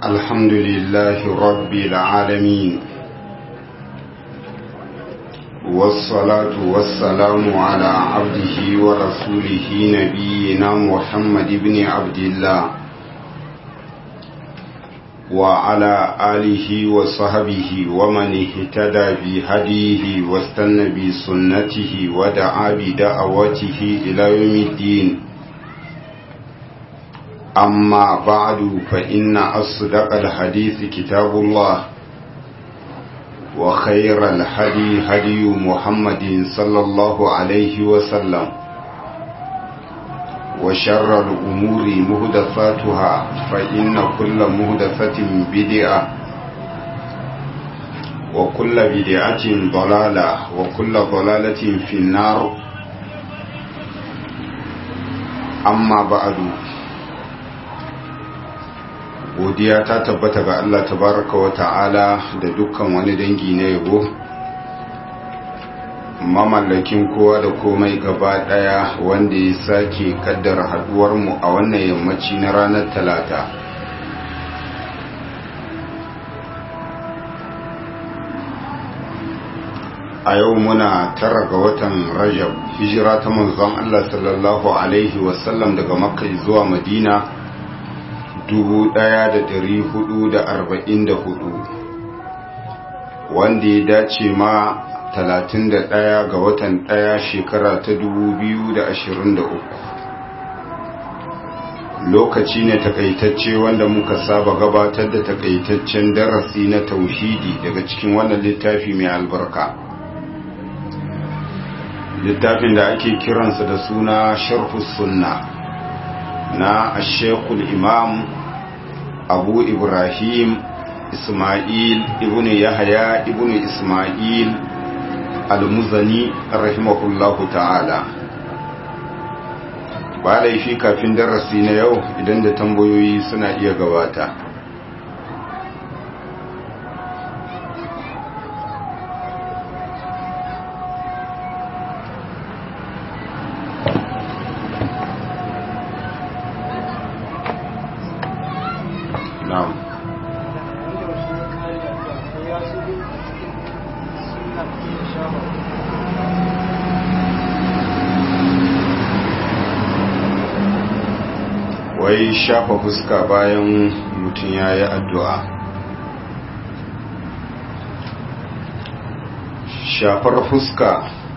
الحمد لله رب العالمين والصلاة والسلام على عبده ورسوله نبينا محمد بن عبد الله وعلى آله وصحبه ومن اهتدى بهديه واستنى بسنته ودعا بدعوته إلى يوم الدين أما بعد فإن أصدق الحديث كتاب الله وخير الهدي هدي محمد صلى الله عليه وسلم وشر الأمور مهدفاتها فإن كل مهدفة بدعة وكل بدعة ضلالة وكل ضلالة في النار أما بعد godiya ta tabbata ga Allah tabaraka wa ta'ala da dukkan wani dangi na yabo mamallakin kowa da komai gaba daya wanda ya sake kaddara haduwar mu a wannan yammaci na ranar talata a yau muna tara ga watan rajab hijira ta manzon Allah sallallahu alaihi wasallam daga makka zuwa madina 1444 wanda ya dace ma 31 ga watan 1 shekara ta 2023 lokaci ne takaitacce wanda muka saba gabatar da takaitaccen darasi na tauhidi daga cikin wannan littafi mai albarka littafin da ake kiransa da suna sharhus sunna na ashekul imam abu ibrahim ismail ibn yahya ibn ismail al-muzani rahimahullahu ta'ala ba laifi kafin darasi na yau idan da tambayoyi suna iya gabata na'am wai shafa fuska bayan mutum ya yi addu'a shafar fuska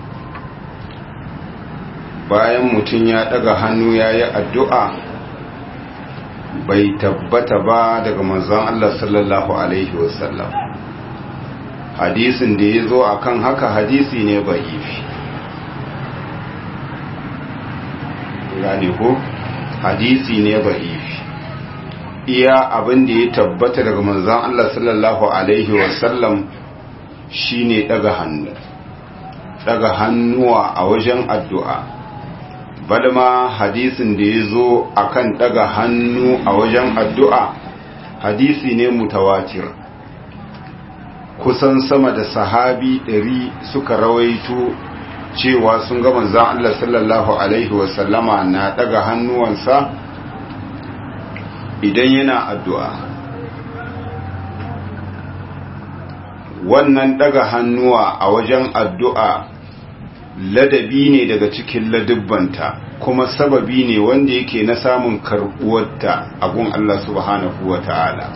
bayan mutum ya daga hannu ya yi addu'a bai tabbata ba daga manzon Allah sallallahu Alaihi wasallam hadisin da ya zo a kan haka hadisi ne ba ifi gane ko hadisi ne ba ifi iya abin da ya tabbata daga manzon Allah sallallahu Alaihi wasallam shi ne daga hannu daga hannuwa a wajen addu'a balma hadisin da ya zo a kan ɗaga hannu a wajen addu'a hadisi ne mutawatir kusan sama da sahabi ɗari suka rawaito cewa sun ga manzan Allah sallallahu Alaihi wasallama na ɗaga hannuwansa idan yana addu'a wannan ɗaga hannuwa a wajen addu'a ladabi ne daga cikin ladubbanta kuma sababi ne wanda yake na samun karbuwarta a gun Allah subhanahu wa ta'ala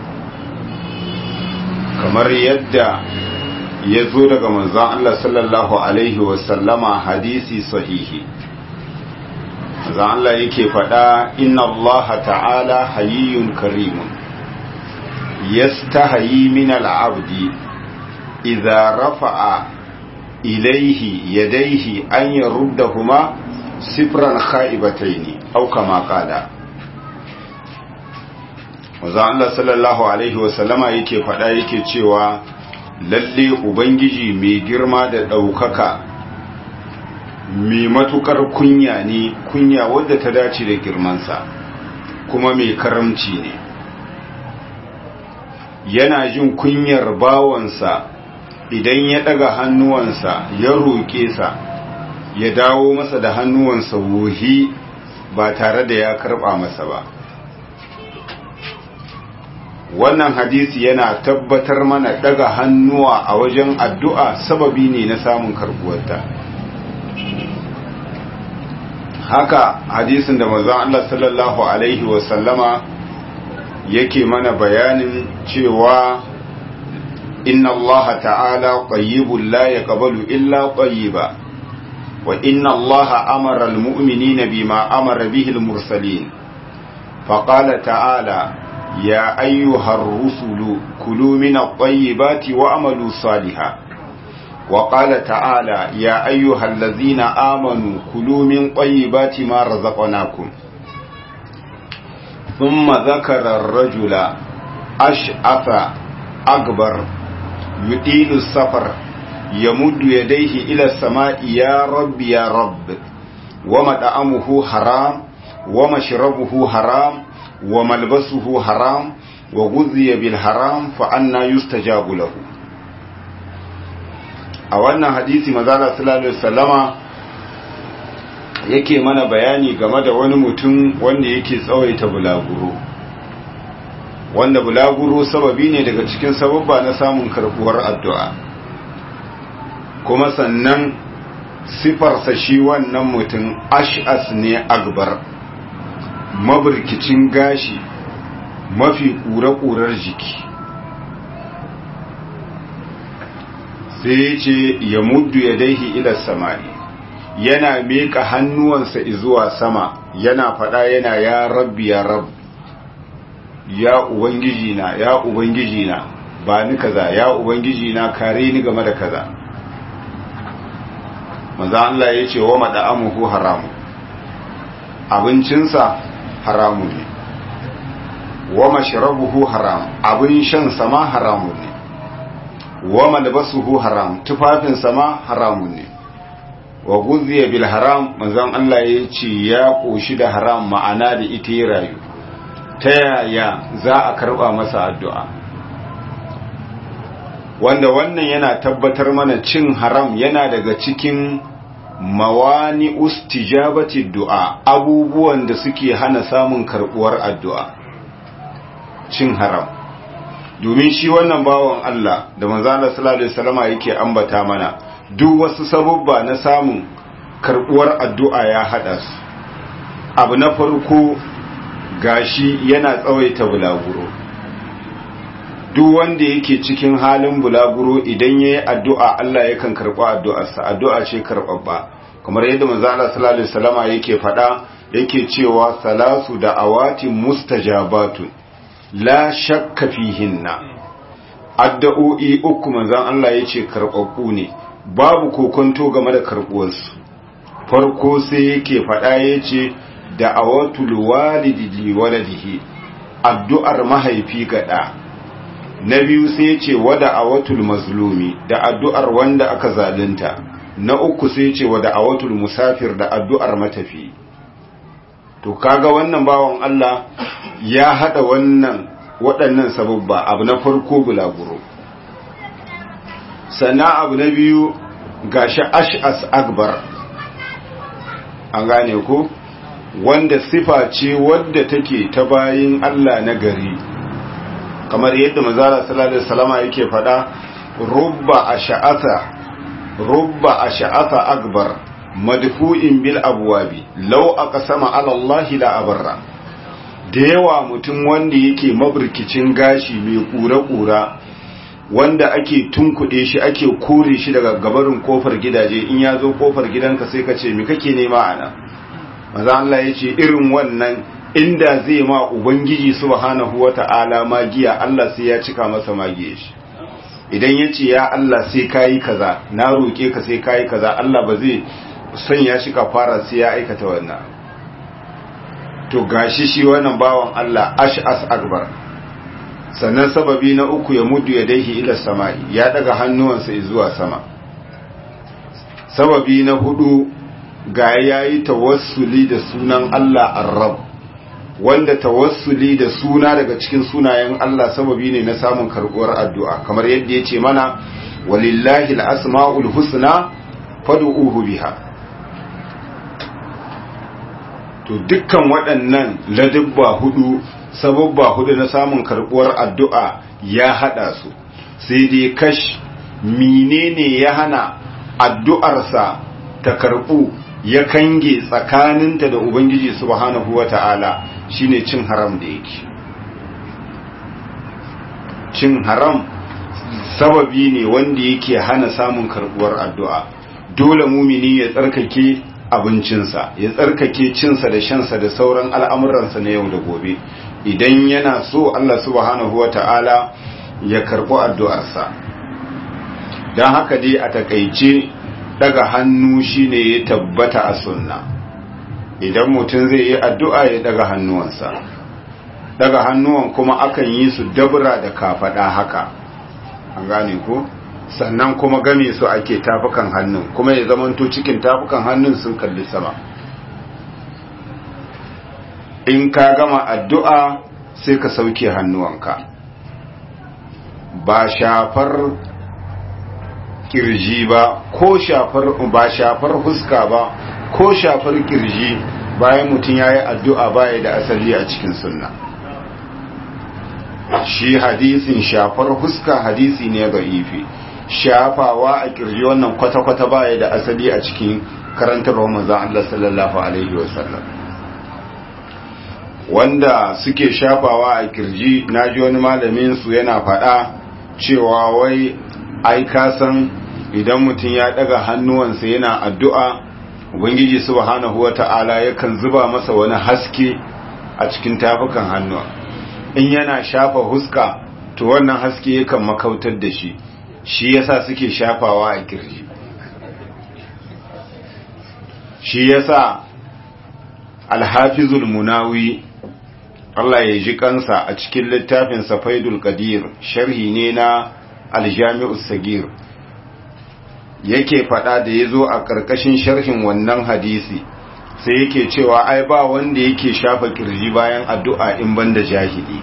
kamar yadda ya zo daga manzan Allah sallallahu Alaihi wasallama hadisi sahihi manzan Allah yake faɗa inna Allah ta'ala hayyun karimun yastahayi min al'abdi idza rafa'a ilaihi yadaihi an yaruddahuma sifran kha'ibataini aw kama qala Maza Allah sallallahu alaihi wa sallama yake faɗa yake cewa lalle ubangiji mai girma da ɗaukaka mai matukar kunya ne kunya wadda ta dace da girmansa kuma mai karamci ne yana jin kunyar bawansa idan ya daga hannuwansa ya roƙe sa ya dawo masa da hannuwansa wuhi ba tare da ya karɓa masa ba wannan hadisi yana tabbatar mana daga hannuwa a wajen addu'a sababi ne na samun karbuwarta haka hadisin da manzon Allah sallallahu alaihi wasallama yake mana bayanin cewa inna Allah ta'ala qayyibun la yaqbalu illa qayyiba wa inna Allah amara al-mu'minina bima amara bihi al-mursalin faqala ta'ala ya ayyuhar rusulu kulu min at-tayyibati wa'malu salihan وقال تعالى يا أيها الذين آمنوا كلوا من طيبات ما رزقناكم ثم ذكر الرجل أشعث أكبر يطيل السفر يمد يديه إلى السماء يا رب يا رب ومطعمه حرام ومشربه حرام وملبسه حرام وغذي بالحرام فأنا يستجاب له a wannan hadisi mazala sallallahu alaihi wasallama yake mana bayani game da wani mutum wanda yake tsawaita bulaguro wanda bulaguro sababi ne daga cikin sababba na samun karbuwar addu'a kuma sannan sifarsa shi wannan mutum ash'as ne akbar mabirkicin gashi mafi ƙura-ƙurar jiki sai ya ce ya muddu ya daihi ila samari yana miƙa hannuwansa zuwa sama yana faɗa yana ya rabbi ya rab ya ubangiji na ya ubangiji na ba ni kaza ya ubangiji na kare ni game da kaza manzo Allah ya ce wa mada'amuhu haramu abincinsa haramu ne wa mashrabuhu haram abin shan sama haramu ne wa malbasuhu haram tufafin sama haramun ne wa guziya bil haram manzon Allah ya ce ya koshi da haram ma'ana da ita ya rayu ta yaya za a karba masa addu'a wanda wannan yana tabbatar mana cin haram yana daga cikin mawani ustijabati du'a abubuwan da suke hana samun karbuwar addu'a cin haram domin shi wannan bawan Allah da manzana sallallahu alaihi wasallama yake ambata mana duk wasu sabubba na samun karbuwar addu'a ya hada su abu na farko gashi yana tsawaita bulaguro duk wanda yake cikin halin bulaguro idan yayi addu'a Allah yakan karba addu'arsa addu'a ce karbabba kamar yadda manzana sallallahu alaihi wasallama yake fada yake cewa salasu da awatin mustajabatun la shakka fihinna addu'o'i uku manzon Allah yace karbabbu ne babu kokonto game da karbuwarsu farko sai yake faɗa yace da'awatul walidi li waladihi addu'ar mahaifi ga da na biyu sai yace wa da'awatul mazlumi da addu'ar wanda aka zalunta na uku sai yace wa da'awatul musafir da addu'ar matafi to kaga wannan bawan Allah ya hada wannan waɗannan sababba abu na farko bulaguro sannan abu na biyu gashi ash'as akbar an gane ko wanda sifa ce wadda take ta bayin Allah na gari kamar yadda manzara sallallahu alaihi wasallama yake fada rubba ash'atha rubba ash'atha akbar madfu'in bil abwabi law aqsama ala Allah la abarra da yawa mutum wanda yake maburkicin gashi mai kura-kura wanda ake tunkuɗe shi ake kore shi daga gabarin kofar gidaje in ya zo kofar gidanka sai ka ce mi kake nema ana maza Allah ya ce irin wannan inda zai ma ubangiji subhanahu wata'ala magiya Allah sai ya cika masa magiya shi idan ya ce ya Allah sai kayi kaza na roƙe ka sai kayi kaza Allah ba zai sanya shi ka fara sai ya aikata wannan to gashi shi wannan bawan Allah ash'as akbar sannan sababi na uku ya mudu ya daihi ila sama'i ya daga hannuwansa zuwa sama sababi na hudu ga yayi tawassuli da sunan Allah ar-rabb wanda tawassuli da suna daga cikin sunayen Allah sababi ne na samun karbuwar addu'a kamar yadda ya ce mana walillahi al-asma'ul husna fad'uhu biha to dukkan waɗannan ladubba hudu sababba hudu na samun karbuwar addu'a ya hada su sai dai kash menene ya hana addu'arsa ta karbu ya kange tsakaninta da ubangiji subhanahu wata'ala shine cin haram da yake cin haram sababi ne wanda yake hana samun karbuwar addu'a dole mumini ya tsarkake abincinsa ya tsarkake cinsa da shansa da sauran al'amuransa na yau da gobe idan yana so Allah subhanahu wa ta'ala ya karɓi addu'arsa don haka dai a takaice daga hannu shine ya tabbata a sunna idan mutum zai yi addu'a ya daga hannuwansa daga hannuwan kuma akan yi su dabra da kafaɗa haka an gane ko sannan kuma game su ake tafukan hannun kuma ya zamanto cikin tafukan hannun sun kalli sama in ka gama addu'a sai ka sauke hannuwanka ba shafar kirji ba ko shafar ba shafar huska ba ko shafar kirji bayan mutum ya yi addu'a baya da asali a cikin sunna shi hadisin shafar huska hadisi ne ga ifi shafawa a kirji wannan kwata-kwata baya da asali a cikin karantar manzon Allah sallallahu alaihi wasallam wanda suke shafawa a kirji naji wani malamin su yana faɗa cewa wai ai ka san idan mutum ya daga hannuwansa yana addu'a ubangiji subhanahu wata'ala yakan zuba masa wani haske a cikin tafukan hannuwa in yana shafa huska to wannan haske yakan makautar da shi shi yasa suke shafawa a kirji shi yasa alhafizul munawi Allah ya ji kansa a cikin littafin safaidul qadir sharhi ne na aljami'us sagir yake fada da yazo a karkashin sharhin wannan hadisi sai yake cewa ai ba wanda yake shafa kirji bayan addu'a in banda jahili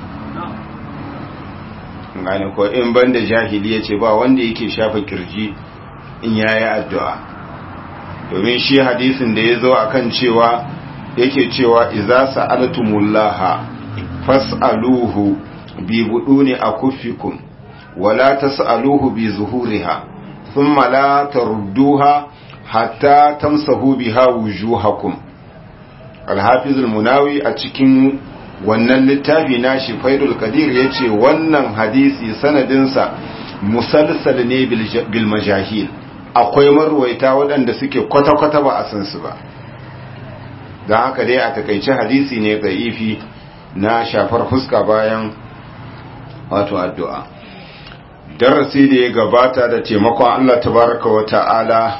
gane ko in banda jahili yace ba wanda yake shafa kirji in yayi addu'a domin shi hadisin da yazo akan cewa yake cewa idza sa'altumullaha fas'aluhu bi buduni akuffikum wala tas'aluhu bi zuhuriha thumma la tarudduha hatta tamsahu biha wujuhakum al-hafiz al-munawi a cikin wannan littafi nashi faidul qadir yace wannan hadisi sanadinsa musalsal ne bil majahil akwai marwaita waɗanda suke kwata-kwata ba a san su ba don haka dai a takaice hadisi ne ifi na shafar fuska bayan wato addu'a darasi da ya gabata da taimakon Allah tabaraka wa ta'ala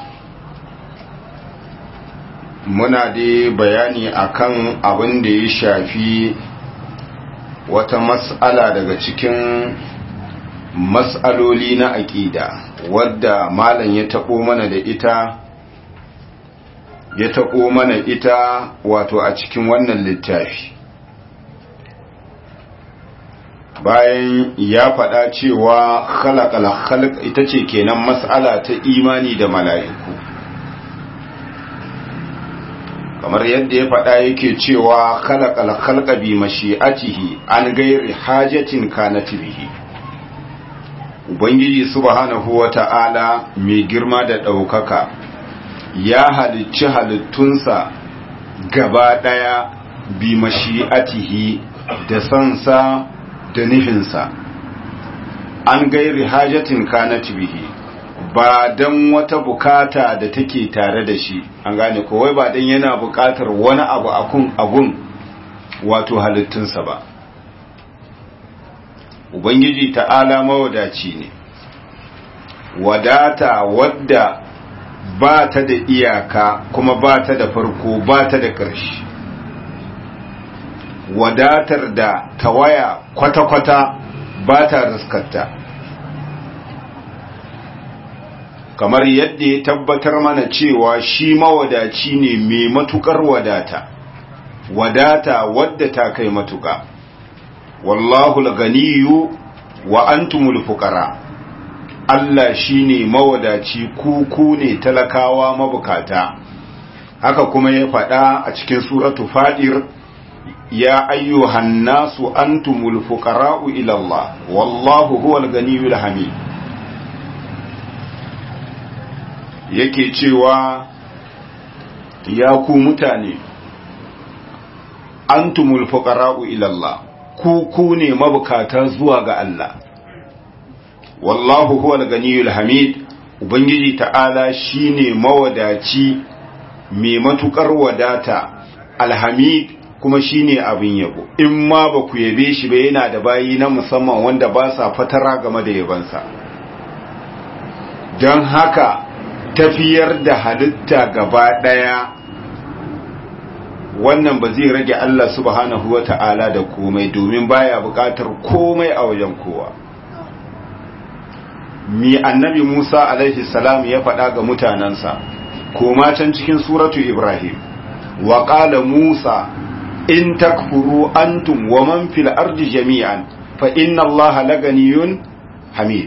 muna da bayani akan abin da ya shafi wata mas'ala daga cikin mas'aloli na aƙida wadda malam ya taɓo mana da ita ya taɓo mana ita wato a cikin wannan littafi bayan ya faɗa cewa khalaqal khalq ita ce kenan mas'ala ta imani da mala'iku kamar yadda ya faɗa yake cewa khalaqal khalqa bi mashi'atihi an gairi hajatin kanat bihi ubangiji subhanahu wata'ala mai girma da ɗaukaka ya halicci halittunsa gaba ɗaya bi mashi'atihi da sansa da nufinsa an gairi hajatin kanat bihi ba don wata bukata da take tare da shi an gane kowai ba don yana bukatar wani abu akun agun wato halittunsa ba ubangiji ta'ala mawadaci ne wadata wadda ba ta da iyaka kuma ba ta da farko ba ta da ƙarshe wadatar da tawaya kwata-kwata ba ta riskarta kamar yadda ya tabbatar mana cewa shi mawadaci ne mai matukar wadata wadata wadda ta kai matuka wallahu ganiyu wa antumul fuqara Allah shine mawadaci ku ku ne talakawa mabukata haka kuma ya faɗa a cikin suratu fadir ya ayyuhan nasu antumul fuqara'u ila Allah wallahu huwal ganiyul hamid yake cewa ya ku mutane antumul fuqara'u ila Allah ku ku ne mabukata zuwa ga Allah wallahu huwal ganiyul hamid ubangiji ta'ala shine mawadaci mai matukar wadata alhamid kuma shine abin yabo in ma ba ku yabe shi ba yana da bayi na musamman wanda ba sa fatara game da yabansa don haka tafiyar da halitta gaba daya wannan ba zai rage Allah subhanahu wata'ala da komai domin baya bukatar komai a wajen kowa mi annabi Musa alaihi salam ya faɗa ga mutanensa koma can cikin suratu Ibrahim wa qala Musa in takfuru antum wa man fil ardi jami'an fa inna Allaha laganiyun hamid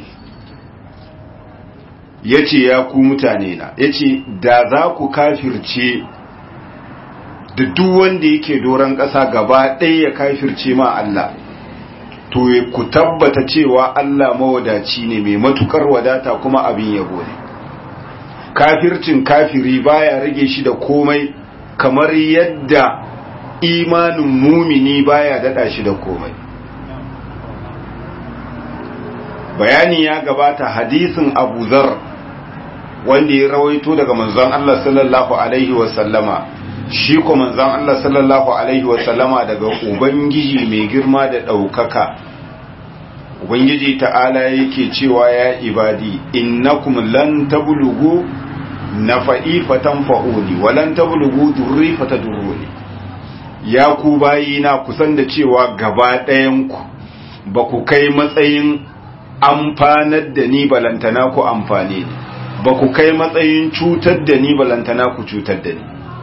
yace ya ku mutane na yace da za ku kafirce da duk wanda yake doron ƙasa gaba ɗaya ya kafirce ma Allah to ku tabbata cewa Allah mawadaci ne mai matukar wadata kuma abin yabo ne kafircin kafiri baya rage shi da komai kamar yadda imanin mumini baya dada shi da komai bayani ya gabata hadisin Abu Zar wanda ya rawaito daga manzon Allah sallallahu alaihi wasallama shi ko manzon Allah sallallahu alaihi wasallama daga ubangiji mai girma da ɗaukaka ubangiji ta'ala yake cewa ya ibadi innakum lan tablughu nafa'i fatanfa'uni wa lan tablughu durri fatadurruni ya ku bayina kusan da cewa gaba ɗayan ku ba ku kai matsayin amfanar da ni balantana ku amfane ni ba ku kai matsayin cutar da ni balantana ku cutar da ni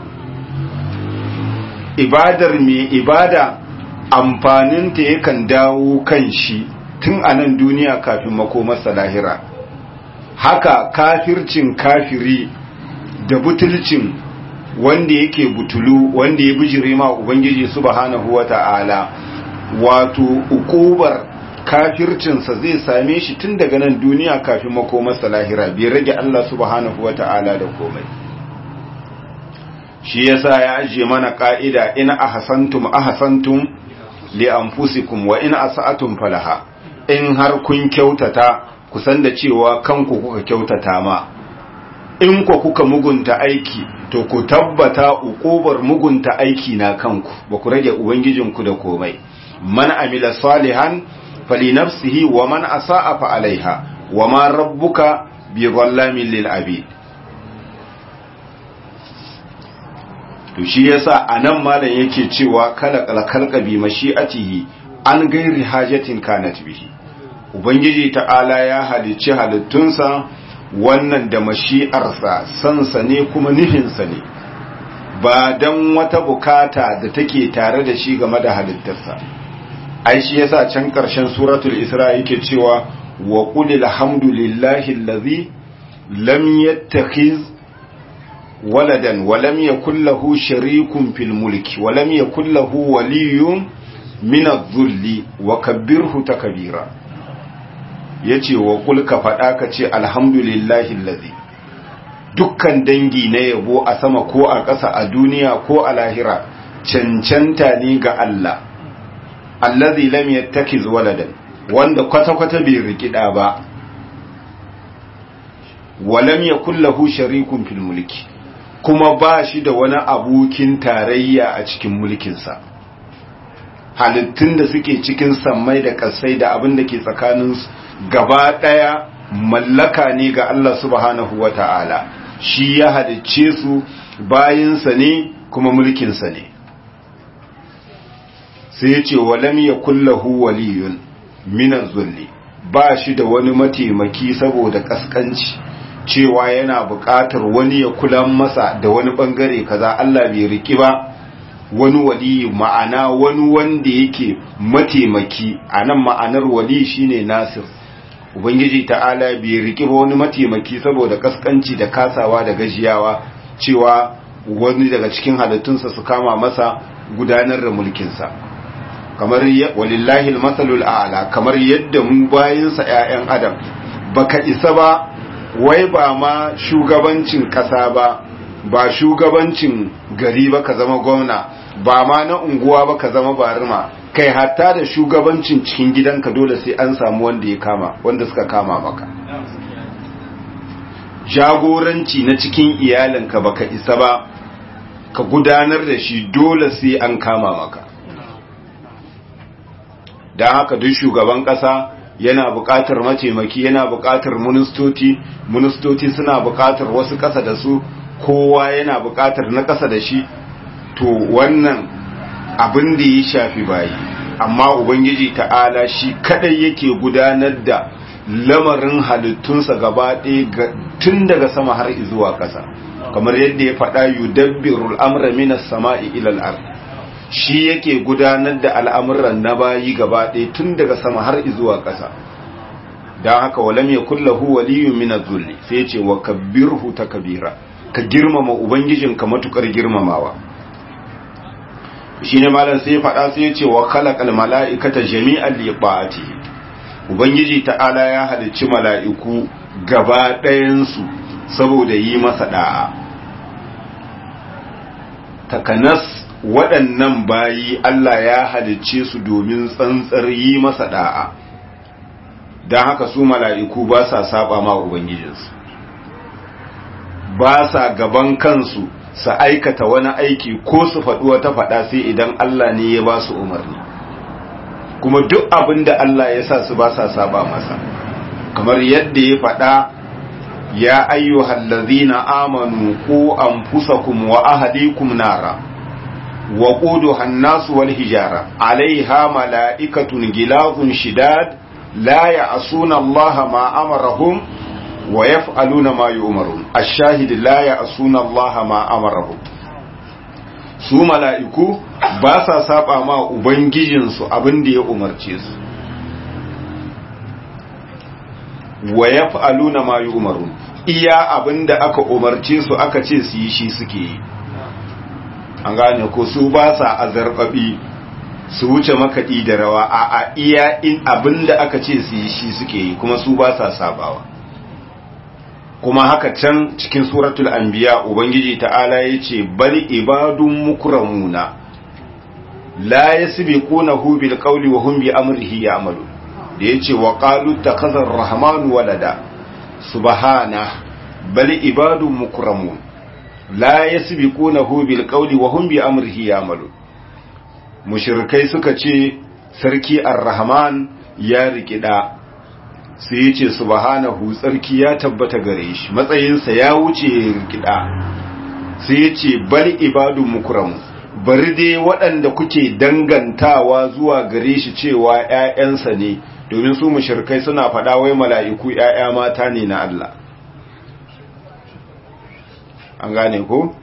ibadar mai ibada amfaninta yakan dawo kan shi tun a nan duniya kafin makomarsa lahira haka kafircin kafiri da butulcin wanda yake butulu wanda ya bijire ma ubangiji subhanahu wata'ala wato ukubar kafircinsa zai same shi tun daga nan duniya kafin makomarsa lahira bai rage Allah subhanahu wata'ala da komai shi yasa ya ajiye mana ka'ida in ahsantum ahsantum li anfusikum wa in asa'atum falaha in har kun kyautata ku san da cewa kanku kuka kyautata ma in ku kuka mugunta aiki to ku tabbata uqubar mugunta aiki na kanku ba ku rage ubangijinku da komai man amila salihan fali nafsihi wa man asa'a fa alaiha wa ma rabbuka bi dhallamin lil abid to shi yasa anan malam yake cewa kala kalkalka bi mashi'atihi an gairi hajatin kanat bihi ubangiji ta'ala ya halicci halittunsa wannan da mashi'arsa sansa ne kuma nufinsa ne ba dan wata bukata da take tare da shi game da halittarsa ai shi yasa can karshen suratul isra yake cewa wa qul alhamdulillahi allazi lam yattakhiz ولدا ولم يكن له شريك في الملك ولم يكن له ولي من الذل وكبره تكبيرا yace wa kul ka faɗa ka ce alhamdulillahi allazi dukkan dangi na yabo a sama ko a ƙasa a duniya ko a lahira cancanta ne ga Allah allazi lam yattakiz waladan wanda kwata-kwata bai rikida ba wa lam yakul lahu sharikun fil mulki kuma ba shi da wani abokin tarayya a cikin mulkinsa halittun da suke cikin sammai da kasai da abin da ke tsakaninsu gaba ɗaya mallaka ne ga Allah subhanahu wa ta'ala shi ya halicce su bayinsa ne kuma mulkinsa ne sai ya ce walam ya kullahu waliyun minan zulli ba shi da wani mataimaki saboda kaskanci cewa yana buƙatar wani ya kula masa da wani ɓangare kaza Allah bai riki ba wani wali ma'ana wani wanda yake mataimaki a nan ma'anar wali shine nasir ubangiji ta'ala bai riki ba wani mataimaki saboda kaskanci da kasawa da gajiyawa cewa wani daga cikin halittunsa su kama masa gudanar da mulkinsa kamar walillahi almasalul a'la kamar yadda mu bayinsa ƴaƴan adam baka isa ba wai ba ma shugabancin ƙasa ba ba shugabancin gari ba ka zama gwamna ba ma na unguwa ba ka zama barima kai hatta da shugabancin cikin gidanka dole sai an samu wanda ya kama wanda suka kama maka jagoranci na cikin iyalinka baka isa ba ka gudanar da shi dole sai an kama maka don haka duk shugaban ƙasa yana buƙatar mataimaki yana buƙatar ministoci ministoci suna buƙatar wasu ƙasa da su kowa yana buƙatar na ƙasa da shi to wannan abin da ya shafi bayi amma ubangiji ta'ala shi kadai yake gudanar da lamarin halittunsa gaba ɗaya tun daga sama har zuwa ƙasa kamar yadda ya faɗa yudabbirul amra minas sama'i ilal ard shi yake gudanar da al'amuran na bayi gaba ɗaya tun daga sama har zuwa ƙasa don haka walam ya kullahu waliyu min zulli sai ce wa kabbirhu takbira ka girmama ubangijinka matukar girmamawa shine malam sai faɗa sai ce wa khalaqal mala'ikata jami'an li ta'atihi ubangiji ta'ala ya halicci mala'iku gaba ɗayan su saboda yi masa da'a takanas waɗannan bayi Allah ya halicce su domin tsantsar yi masa da'a don haka su mala'iku ba sa saba ma ubangijinsu ba sa gaban kansu su aikata wani aiki ko su faɗi wata faɗa sai idan Allah ne ya ba su umarni kuma duk abin da Allah ya sa su ba sa saba masa kamar yadda ya faɗa ya ayyuhal ladzina amanu ku anfusakum wa ahlikum nara wa quduha an-nas wal hijara alaiha mala'ikatun gilazun shidad la ya'suna Allah ma amarahum wa yaf'aluna ma yu'marun ash-shahid la ya'suna Allah ma amarahum su mala'iku ba sa saba ma ubangijin su abin da ya umarce su wa yaf'aluna ma yu'marun iya abin da aka umarce su aka ce su yi shi suke yi an gane ko su ba sa azarbabi su wuce makaɗi da rawa a a iya in abin da aka ce su yi shi suke yi kuma su ba sa sabawa kuma haka can cikin suratul anbiya ubangiji ta'ala ya ce bal ibadun mukramuna la yasbiqunahu bil qawli wa hum bi amrihi ya'malun da yace wa qalu takhazar rahmanu walada subhana bal ibadun mukramun la yasbiqunahu bil qawli wa hum bi amrihi ya'malun mushrikai suka ce sarki ar-rahman ya rikida sai ya ce subhanahu tsarki ya tabbata gare shi matsayinsa ya wuce rikida sai ya ce bal ibadun mukramu bari dai waɗanda kuke dangantawa zuwa gare shi cewa ‘ya'yansa ne domin su mushrikai suna faɗa wai mala'iku ‘ya'ya mata ne na Allah an gane ko?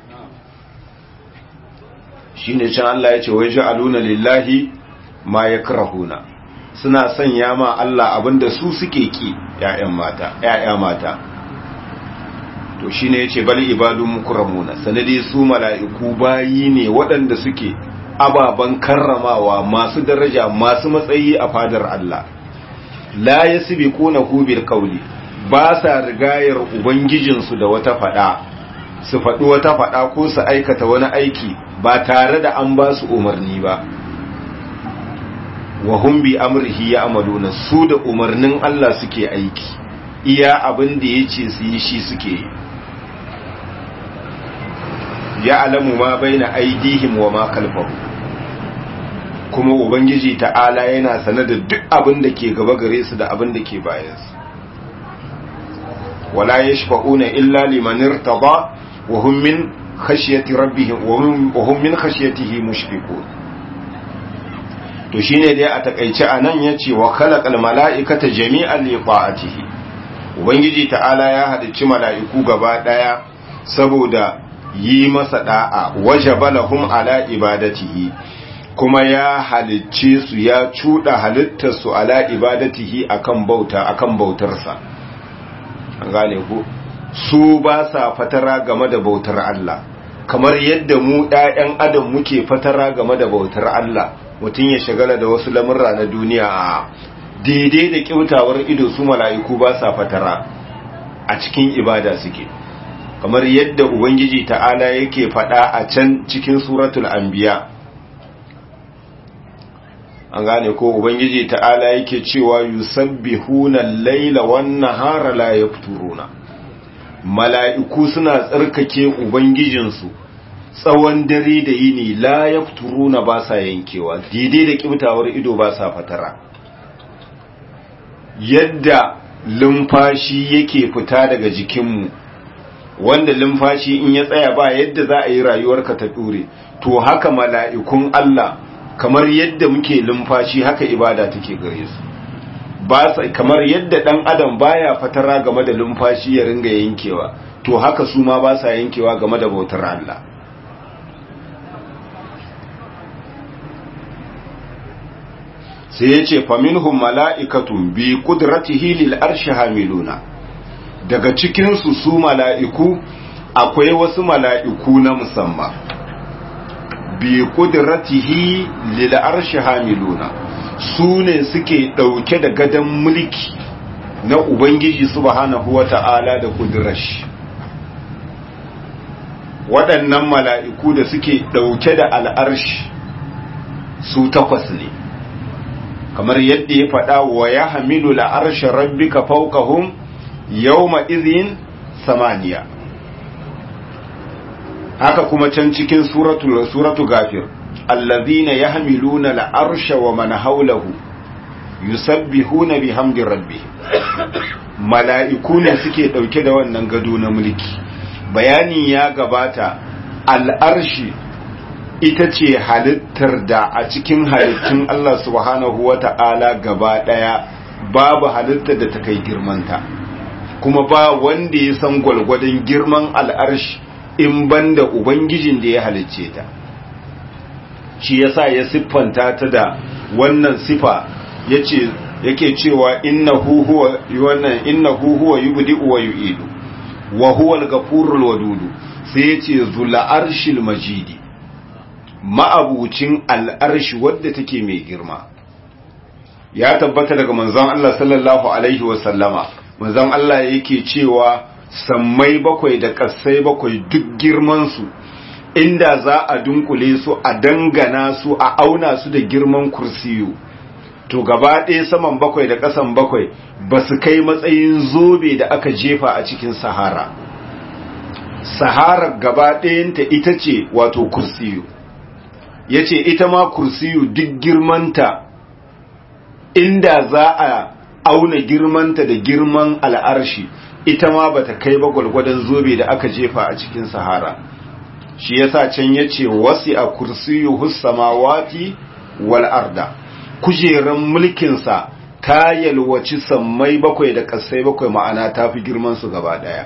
shi ne can Allah ya ce wai ja'aluna lillahi ma ya suna sanya ma Allah abinda su suke ki ‘ya'yan mata, ‘ya'ya mata. To shi ne ya ce bali ibadun mukramuna, sanadi su mala'iku bayi ne waɗanda suke ababen karramawa masu daraja masu matsayi a fadar Allah. La ya sibi kuna hubil kauli, ba sa rigayar Ubangijinsu da wata faɗa, su faɗi wata faɗa ko su aikata wani aiki ba tare da an ba su umarni ba. wa hum bi amrihi ya'maluna su da umarnin Allah suke aiki iya abin da yace su yi shi suke yi ya'lamu ma baina aidihim wa ma khalfahum kuma ubangiji ta'ala yana sanar da duk abin da ke gaba gare su da abin da ke bayan su wala yashfa'una illa liman irtada wa hum min khashyati rabbihim wa hum min khashyatihi mushfiqun to shine dai a takaice anan yace wa khalaqal mala'ikata jami'an li ta'atihi ubangiji ta'ala ya halicci mala'iku gaba daya saboda yi masa da'a wajabalahum ala ibadatihi kuma ya halicce su ya cuda halittar su ala ibadatihi akan bauta akan bautarsa an gane ku su ba sa fatara game da bautar Allah kamar yadda mu ɗayan adam muke fatara game da bautar Allah mutum ya shagala da wasu lamurra na duniya a daidai da kyautawar ido su mala'iku ba sa fatara a cikin ibada suke kamar yadda ubangiji ta'ala yake faɗa a can cikin suratul anbiya an gane ko ubangiji ta'ala yake cewa yusabbihuna al-laila wan-nahara la yafturuna mala'iku suna tsarkake ubangijinsu tsawon dare da yini la yafturuna ba sa yankewa daidai da kibtawar ido ba sa fatara yadda lumfashi yake fita daga jikinmu wanda lumfashi in ya tsaya ba yadda za a yi rayuwarka ta dure to haka mala'ikun Allah kamar yadda muke lumfashi haka ibada take gare su ba kamar yadda dan adam baya fatara game da lumfashi ya ringa yankewa to haka su ma ba sa yankewa game da bautar Allah sai ya ce faminhum mala'ikatun bi kudratihi lil arshi hamiluna daga cikinsu su mala'iku akwai wasu mala'iku na musamman bi kudratihi lil arshi hamiluna su ne suke ɗauke da gadon mulki na ubangiji subhanahu wata'ala da kudrash waɗannan mala'iku da suke ɗauke da al'arshi su takwas ne kamar yadda ya faɗa wa ya hamilu la'arshe rabbika fawqahum yawma izin samaniya haka kuma can cikin suratu suratu gafir allazina yahmiluna al'arsha wa man hawlahu yusabbihuna bihamdi rabbihim mala'iku ne suke dauke da wannan gado na mulki bayani ya gabata al'arshi ita ce halittar da a cikin halittun Allah subhanahu wa ta'ala gaba ɗaya babu halittar da ta kai girmanta kuma ba wanda ya san gwalgwadon girman al'arshi in banda ubangijin da ya halicce ta shi yasa ya siffanta ta da wannan sifa yace yake cewa innahu huwa wannan innahu huwa yubdi'u wa yu'idu wa huwa al-ghafurul wadudu sai yace zul arshil majidi ma'abucin al'arshi wadda take mai girma ya tabbata daga manzon Allah sallallahu alaihi wa sallama manzon Allah yake cewa sammai bakwai da ƙasai bakwai duk girmansu inda za a dunkule su a dangana su a auna su da girman kursiyu to gaba ɗaya saman bakwai da ƙasan bakwai ba su kai matsayin zobe da aka jefa a cikin sahara sahara gaba ɗayanta ita ce wato kursiyu ya ce ita ma kursiyu duk girmanta inda za a auna girmanta da girman al'arshi ita ma ba ta kai ba gwalgwadon zobe da aka jefa a cikin sahara shi yasa can ya ce wasi a kursiyu hussamawati wal arda kujeran mulkinsa ta yalwaci sammai bakwai da ƙasai bakwai ma'ana ta fi girmansu gaba ɗaya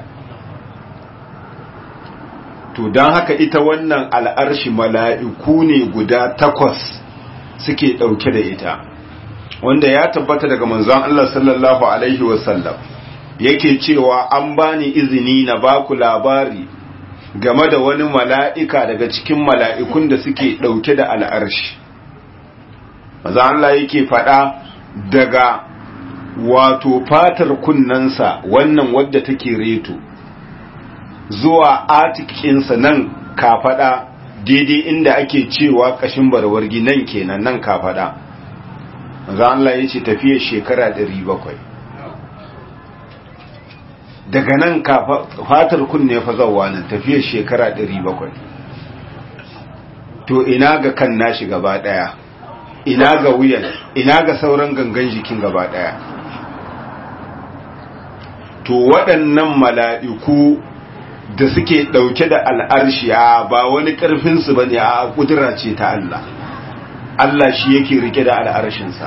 to don haka ita wannan al'arshi mala'iku ne guda takwas suke ɗauke da ita wanda ya tabbata daga manzon Allah sallallahu Alaihi wasallam yake cewa an bani izini na baku labari game da wani mala'ika daga cikin mala'ikun da suke ɗauke da al'arshi maza Allah yake faɗa daga wato fatar kunnensa wannan wadda take reto zuwa atikinsa nan kafaɗa daidai inda ake cewa ƙashin barwargi nan kenan nan kafaɗa maza Allah ya ce tafiyar shekara 700 daga nan fatar kunne fa zawa nan tafiyar shekara 700 to ina ga kan nashi gaba daya ina ga wuyan ina ga sauran gangan jikin gaba daya to waɗannan mala'iku da suke ɗauke da al'arshiya ba wani ƙarfinsu ba ne a ƙudura ce ta Allah Allah shi yake rike da al'arshinsa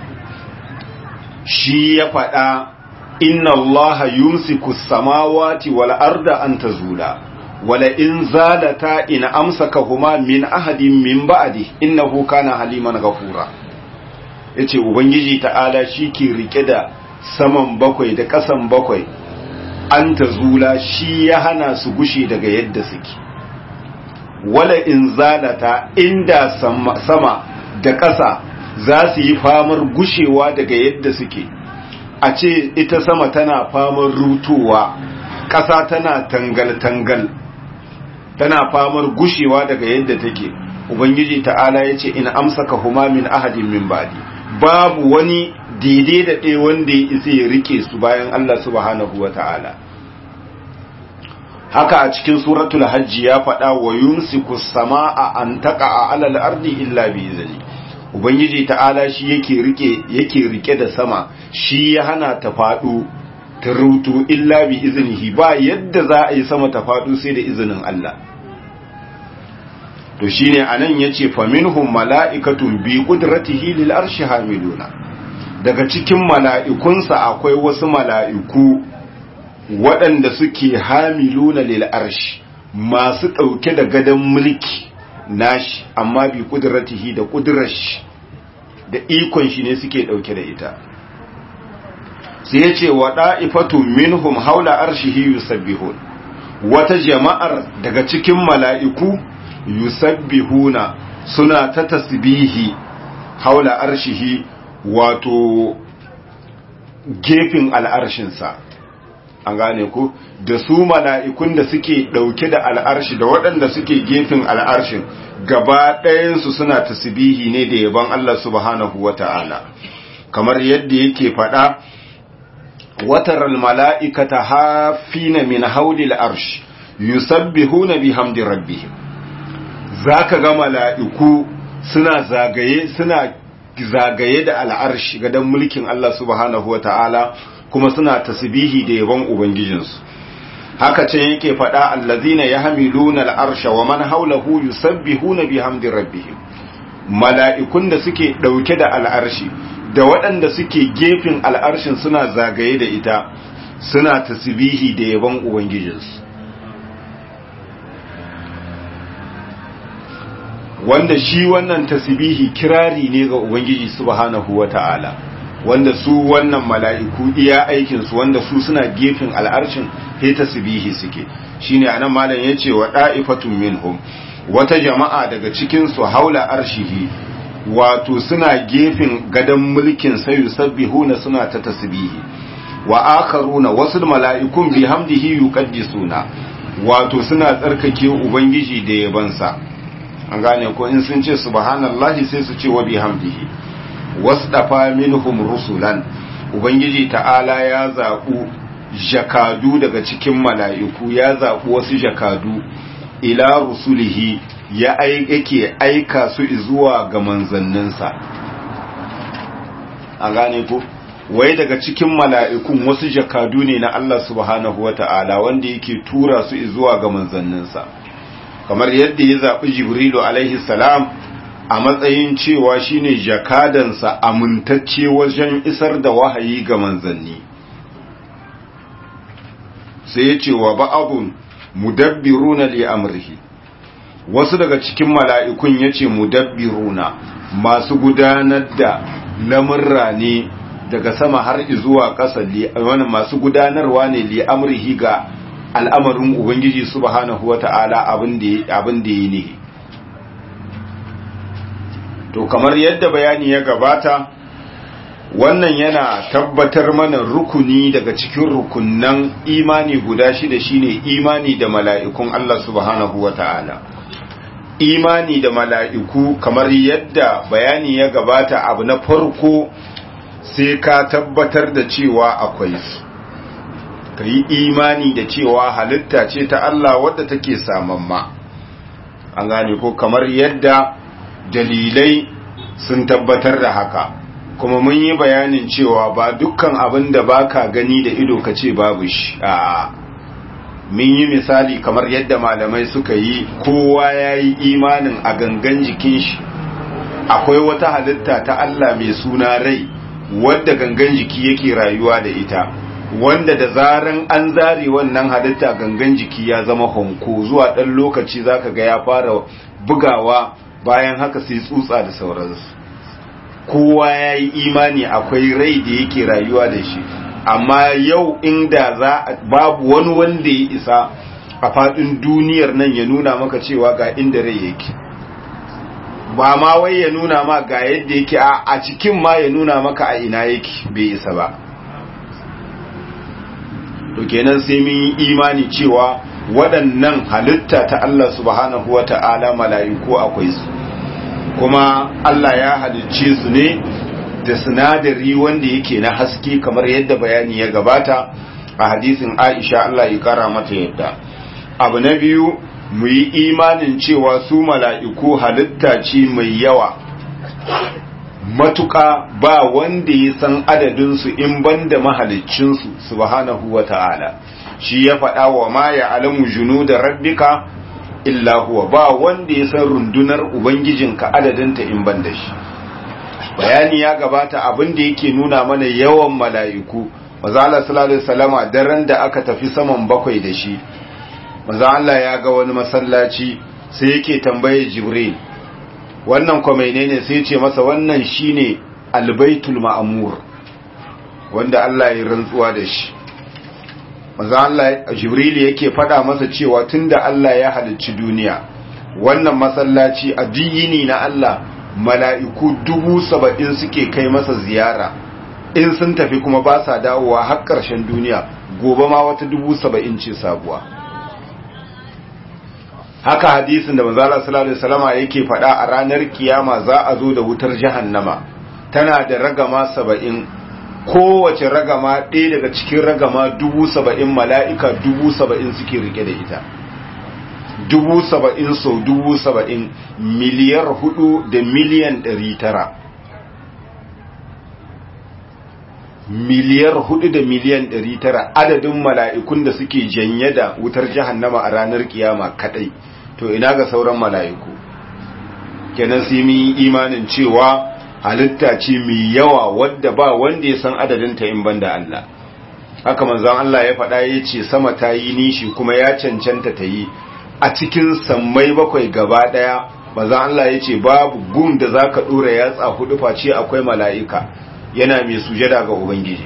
shi ya faɗa inna Allah yumsiku samawati wal arda an tazula wala in zalata in amsakahuma min ahadin min ba'di innahu kana haliman ghafura yace ubangiji ta'ala ke rike da saman bakwai da kasan bakwai an tazula shi ya hana su gushe daga yadda suke wala in zalata inda sama da ƙasa za su yi famar gushewa daga yadda suke a ce ita sama tana famar rutowa ƙasa tana tangal-tangal tana famar gushewa daga yadda take ubangiji ta'ala ya ce in amsaka huma min ahadin min ba'di babu wani daidai da ɗaya wanda ya isa ya rike su bayan Allah subhanahu wa ta'ala haka a cikin suratul hajji ya faɗa wa yumsiku sama'a an taqa alal ardi illa bi izni ubangiji ta'ala shi yake rike yake rike da sama shi ya hana ta faɗo ta rutu illa bi iznihi ba yadda za a yi sama ta faɗo sai da izinin Allah to shine anan yace faminhum mala'ikatun bi qudratihi lil arshi hamiluna daga cikin mala'ikunsa akwai wasu mala'iku waɗanda suke hamiluna lil arshi masu ɗauke da gadon mulki nashi amma bi kudratihi da kudrash da ikon shi ne suke ɗauke da ita sai ya ce wa ɗa'ifatu minhum haula arshihi yusabbihun wata jama'ar daga cikin mala'iku yusabbihuna suna ta tasbihi haula arshihi wato gefin al'arshinsa an gane ku da su mala'ikun da suke ɗauke da al'arshi da waɗanda suke gefen al'arshin gaba ɗayansu suna tasbihi ne da yaban Allah subhanahu wa ta'ala kamar yadda yake faɗa watar mala'ikata hafina min haulil arsh yusabbihuna bihamdi rabbihim zaka ga mala'iku suna zagaye suna zagaye da al'arshi gadan mulkin Allah subhanahu wa ta'ala kuma suna tasbihi da yabon ubangijinsu haka can yake faɗa allazina yahmiluna al'arsha wa man hawlahu yusabbihuna bihamdi rabbihim mala'ikun da suke dauke da al'arshi da waɗanda suke gefen al'arshin suna zagaye da ita suna tasbihi da yabon ubangijinsu wanda shi wannan tasbihi kirari ne ga ubangiji subhanahu wata'ala wanda su wannan mala'iku iya aikinsu wanda su suna gefen al'arshin he tasbihi suke shine anan malam yace wa da'ifatun minhum wata jama'a daga cikin su haula arshihi wato suna gefen gadan mulkin sai yusabbihuna suna ta tasbihi wa akharuna wasu mala'ikun bihamdihi yuqaddisuna wato suna tsarkake ubangiji da yabansa an gane ko in sun ce subhanallahi sai su ce wa bihamdihi wasdafa minhum rusulan ubangiji ta'ala ya zaɓu jakadu daga cikin mala'iku ya zaɓu wasu jakadu ila rusulihi ya yake aika su zuwa ga manzanninsa an gane ko wai daga cikin mala'ikun wasu jakadu ne na Allah subhanahu wa ta'ala wanda yake tura su zuwa ga manzanninsa kamar yadda ya zaɓi jibrilu alaihi salam a matsayin cewa shine jakadansa amintacce wajen isar da wahayi ga manzanni sai ya ce wa ba'abun mudabbiruna li amrihi wasu daga cikin mala'ikun ya ce mudabbiruna masu gudanar da lamurra ne daga sama har zuwa ƙasa wani masu gudanarwa ne li amrihi ga al'amarin ubangiji subhanahu wata'ala abin da yi ne to kamar yadda bayani ya gabata wannan yana tabbatar mana rukuni daga cikin rukunnan imani guda shida shine imani da mala'ikun Allah subhanahu wata'ala imani da mala'iku kamar yadda bayani ya gabata abu na farko sai ka tabbatar da cewa akwai su ka yi imani da cewa halitta ce ta Allah wadda take samamma an gane ko kamar yadda dalilai sun tabbatar da haka kuma mun yi bayanin cewa ba dukkan abin da baka gani da ido ka ce babu shi a mun yi misali kamar yadda malamai suka yi kowa ya yi imanin a gangan jikin shi akwai wata halitta ta Allah mai suna rai wadda gangan jiki yake rayuwa da ita wanda da zaran an zare wannan halitta gangan jiki ya zama honko zuwa ɗan lokaci zaka ga ya fara bugawa bayan haka sai tsutsa da sauransu kowa ya yi imani akwai rai da yake rayuwa da shi amma yau inda za babu wani wanda ya isa a faɗin duniyar nan ya nuna maka cewa ga inda rai yake ba ma wai ya nuna ma ga yadda yake a cikin ma ya nuna maka a ina yake bai isa ba to kenan sai mun yi imani cewa waɗannan halitta ta Allah subhanahu wa ta'ala mala'iku akwai su kuma Allah ya halicce su ne da sinadari wanda yake na haske kamar yadda bayani ya gabata a hadisin Aisha Allah ya kara mata yadda abu na biyu mu yi imanin cewa su mala'iku halitta ce mai yawa matuƙa ba wanda ya san adadinsu in banda mahaliccinsu subhanahu wa ta'ala shi ya faɗa wa ma ya alamu junu da rabbika illa huwa ba wanda ya san rundunar ubangijinka adadinta in banda shi bayani ya gabata abin da yake nuna mana yawan mala'iku mazala sallallahu salama daren da aka tafi saman bakwai da shi maza Allah ya ga wani masallaci sai yake tambaye jibril wannan kwamaine ne sai ce masa wannan shine albaitul ma'amur wanda Allah ya rantsuwa da shi maza Allah jibril yake fada masa cewa tunda Allah ya halicci duniya wannan masallaci addini na Allah mala'iku dubu saba'in suke kai masa ziyara in sun tafi kuma ba sa dawowa har ƙarshen duniya gobe ma wata dubu saba'in ce sabuwa haka hadisin da manzala sallallahu alaihi wasallama yake faɗa a ranar kiyama za a zo da wutar jahannama tana da ragama saba'in kowace ragama ɗaya daga cikin ragama dubu saba'in mala'ika dubu saba'in suke rike da ita dubu saba'in sau dubu saba'in miliyar hudu da miliyan ɗari tara miliyar hudu da miliyan ɗari tara adadin mala'ikun da suke janye da wutar jahannama a ranar kiyama kadai to ina ga sauran mala'iku kenan sai mun imanin cewa halitta ce mai yawa wadda ba wanda ya san adadinta in banda Allah haka manzon Allah ya faɗa ya ce sama ta yi nishi kuma ya cancanta ta yi a cikin sammai bakwai gaba ɗaya manzon Allah ya ce babu gum da za ka ɗora yatsa hudu face akwai mala'ika yana mai sujada ga Ubangiji.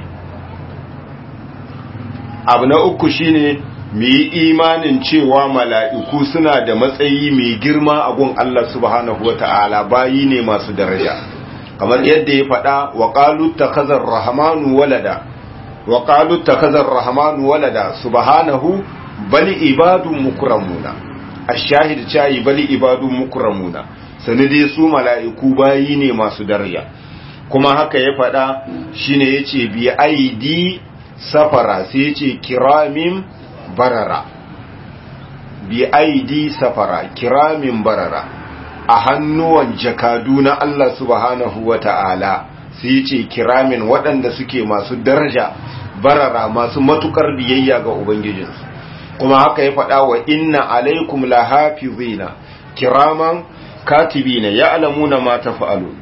Abu na uku shine mu yi imanin cewa mala'iku suna da matsayi mai girma a gun Allah subhanahu wa ta'ala bayi ne masu daraja. Kamar yadda ya faɗa wa ƙalu ta kazar rahamanu walada, wa ƙalu ta kazar rahamanu walada subhanahu bali ibadun mukramuna. A shahid cayi bali ibadun mukramuna. Sani dai su mala'iku bayi ne masu daraja. kuma haka ya faɗa shine yace bi aidi safara sai yace kiramin barara bi aidi safara kiramin barara a hannuwan jakadu na Allah subhanahu wata'ala sai yace kiramin waɗanda suke masu daraja barara masu matukar biyayya ga ubangijinsu kuma haka ya faɗa wa inna alaikum lahafizina kiraman katibina ya'lamuna ma tafa'alun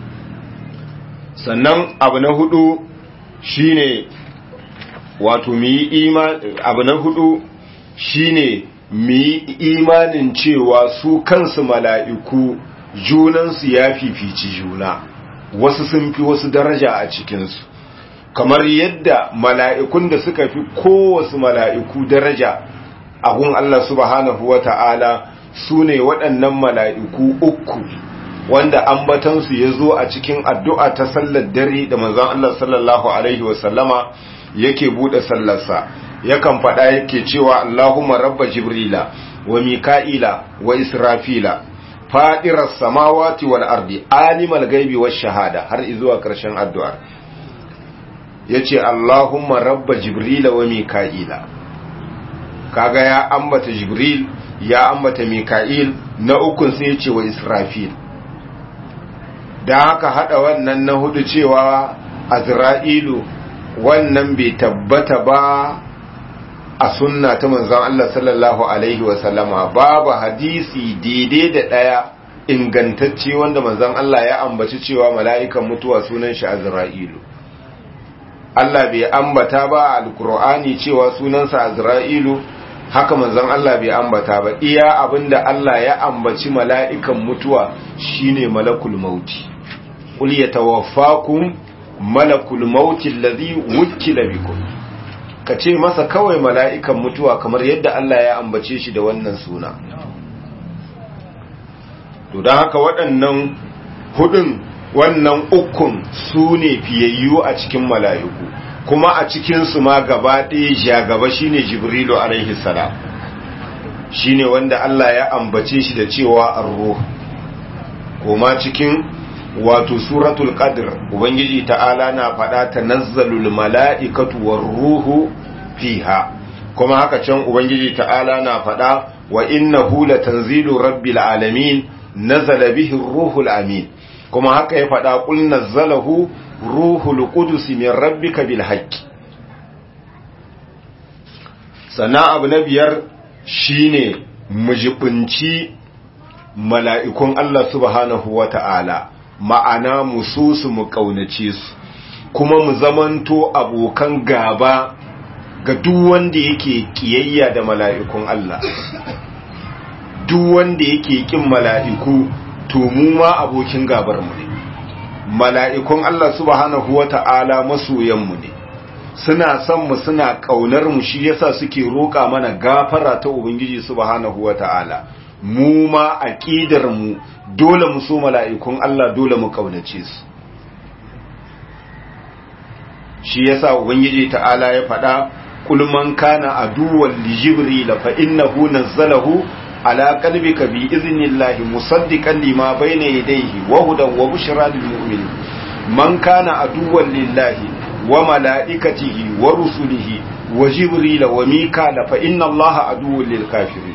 sannan abu na hudu shine wato mu yi abu na hudu shine mu yi imanin cewa su kansu mala'iku junansu ya fifici juna wasu sun fi wasu daraja a cikinsu kamar yadda mala'ikun da suka fi kowasu mala'iku daraja a gun Allah subhanahu wa ta'ala su ne waɗannan mala'iku uku wanda ambatansu ya zo a cikin addu'a ta sallar dare da manzon Allah sallallahu Alaihi wasallama yake buɗe sallarsa yakan faɗa yake cewa Allahumma rabba Jibrila wa Mika'ila wa Israfila faɗirar samawati wal ardi alimal gaibi wa shahada har izuwa ƙarshen addu'ar ya ce Allahumma rabba Jibrila wa Mika'ila kaga ya ambata Jibril ya ambata Mika'il na ukun sai ya ce wa Israfil da haka hada wannan na hudu cewa azra'ilu wannan bai tabbata ba a sunna ta manzon Allah sallallahu alaihi wasallama babu hadisi daidai da daya ingantacce wanda manzon Allah ya ambaci cewa mala'ikan mutuwa sunan shi azra'ilu Allah bai ambata ba alkur'ani cewa sunansa azra'ilu haka manzon Allah bai ambata ba iya abinda Allah ya ambaci mala'ikan mutuwa shine malakul mauti qul yatawaffakum malakul mauti alladhi wukila bikum ka ce masa kawai mala'ikan mutuwa kamar yadda Allah ya ambace shi da wannan suna to don haka waɗannan hudun wannan ukun su ne fiyayyu a cikin mala'iku kuma a cikinsu ma gaba ɗaya ja gaba shine jibrilu alaihi salam shine wanda Allah ya ambace shi da cewa arruh kuma cikin wato suratul qadr ubangiji ta'ala na faɗa tanazzalul mala'ikatu war ruhu fiha kuma haka can ubangiji ta'ala na faɗa wa innahu latanzilu rabbil alamin nazala bihi ruhul amin kuma haka ya faɗa qul nazzalahu ruhul qudus min rabbika bil haqqi sana abu na biyar shine mujibinci mala'ikun Allah subhanahu wa ta'ala ma'ana mu so su mu ƙaunace su kuma mu zamanto abokan gaba ga duk wanda yake ƙiyayya da mala'ikun Allah duk wanda yake ƙin mala'iku to mu ma abokin gabar mu ne mala'ikun Allah subhanahu wa ta'ala masoyanmu ne suna son mu suna kaunar mu shi yasa suke roƙa mana gafara ta ubangiji subhanahu wata'ala mu ma aqidar mu dole mu so mala'ikun Allah dole mu kaunace su shi yasa ubangiji ta'ala ya faɗa kul man kana aduwwan li jibril fa innahu nazzalahu ala qalbika bi idhnillahi musaddiqan lima bayna yadayhi wa hudan wa bushra lil mu'minin man kana aduwwan lillahi wa mala'ikatihi wa rusulihi wa jibrila wa mikala fa inna allaha aduwwun lil kafirin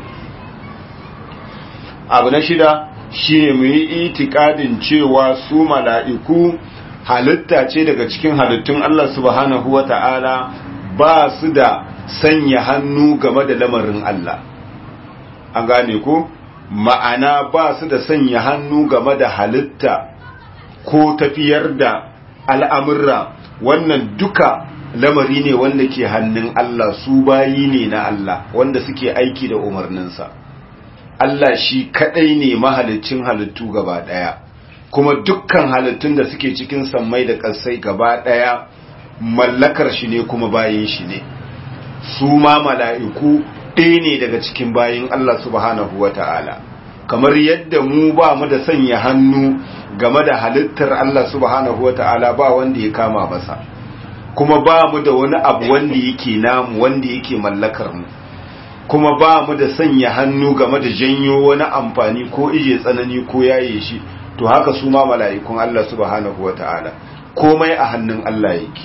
abu na shida shine mu yi itikadin cewa su mala'iku halitta ce daga cikin halittun Allah subhanahu wa ta'ala ba su da sanya hannu game da lamarin Allah an gane ku ma'ana ba su da sanya hannu game da halitta ko tafiyar da al'amurra wannan duka lamari ne wanda ke hannun Allah su bayi ne na Allah wanda suke aiki da umarninsa Allah shi kadai ne mahalicin halittu gaba daya kuma dukkan halittun da suke cikin sammai da ƙasai gaba daya mallakar shi ne kuma bayin shi ne su ma mala'iku ɗaya ne daga cikin bayin Allah subhanahu wa ta'ala kamar yadda mu ba mu da sanya hannu game da halittar Allah subhanahu wa ta'ala ba wanda ya kama masa kuma ba mu da wani abu wanda yake namu wanda yake mallakar mu kuma ba mu da sanya hannu game da janyo wani amfani ko ije tsanani ko yaye shi to haka su ma mala'ikun Allah subhanahu wa ta'ala komai a hannun Allah yake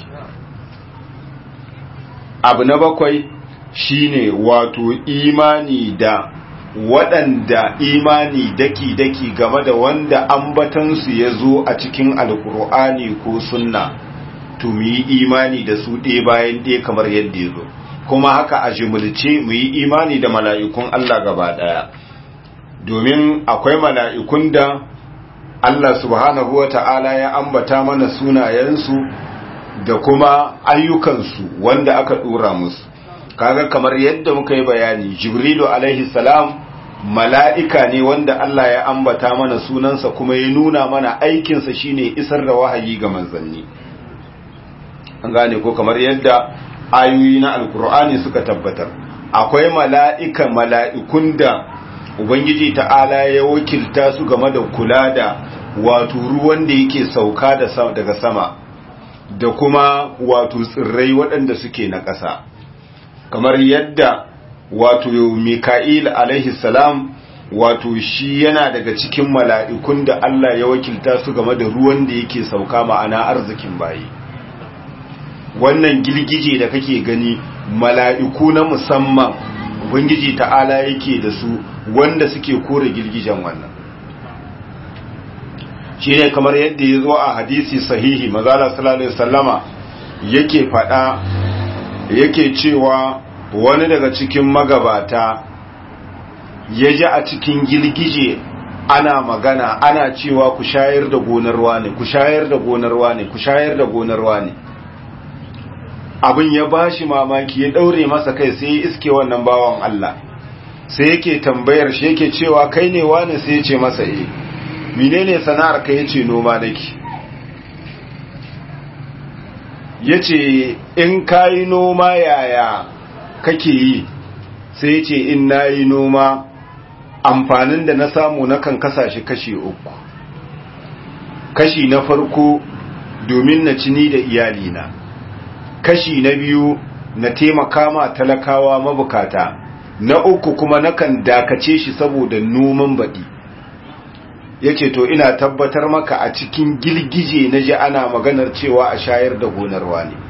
abu na bakwai shine wato imani da waɗanda imani daki-daki game da wanda ambatansu ya zo a cikin alkur'ani ko sunna to mu yi imani da su ɗaya bayan ɗaya kamar yadda ya zo kuma haka a jimilce mu yi imani da mala'ikun Allah gaba ɗaya domin akwai mala'ikun da Allah subhanahu wa ta'ala ya ambata mana sunayensu da kuma ayyukansu wanda aka ɗora musu kaga kamar yadda muka yi bayani jibrilu alaihi salam mala'ika ne wanda Allah ya ambata mana sunansa kuma ya nuna mana aikinsa shine isar da wahayi ga manzanni an gane ko kamar yadda ayoyi na alkur'ani suka tabbatar akwai mala'ika mala'ikun da ubangiji ta'ala ya wakilta su game da kula da wato ruwan da yake sauka daga sama da kuma wato tsirrai waɗanda suke na ƙasa kamar yadda wato mika'il alaihi salam wato shi yana daga cikin mala'ikun da Allah ya wakilta su game da ruwan da yake sauka ma'ana arzikin bayi wannan girgije da kake gani mala'iku na musamman ubangiji ta'ala yake da su wanda suke kore girgijen wannan shi ne kamar yadda ya zo a hadisi sahihi mazala salallahu sallama yake fada yake cewa wani daga cikin magabata ya ji a cikin girgije ana magana ana cewa ku shayar da gonarwa ne ku shayar da gonarwa ne ku shayar da gonarwa ne abin ya bashi mamaki ya daure masa kai sai ya iske wannan bawan Allah sai yake tambayar shi yake cewa kai ne wani sai ya ce masa eh menene sana'ar ka yace noma nake ya ce in ka yi noma yaya kake yi sai ya ce in na yi noma amfanin da na samu na kan kasashe kashi uku kashi na farko domin na cini da iyalina kashi na biyu na taimaka ma talakawa mabukata na uku kuma nakan dakace shi saboda noman baɗi ya ce to ina tabbatar maka a cikin gilgije na ji ana maganar cewa a shayar da gonarwa ne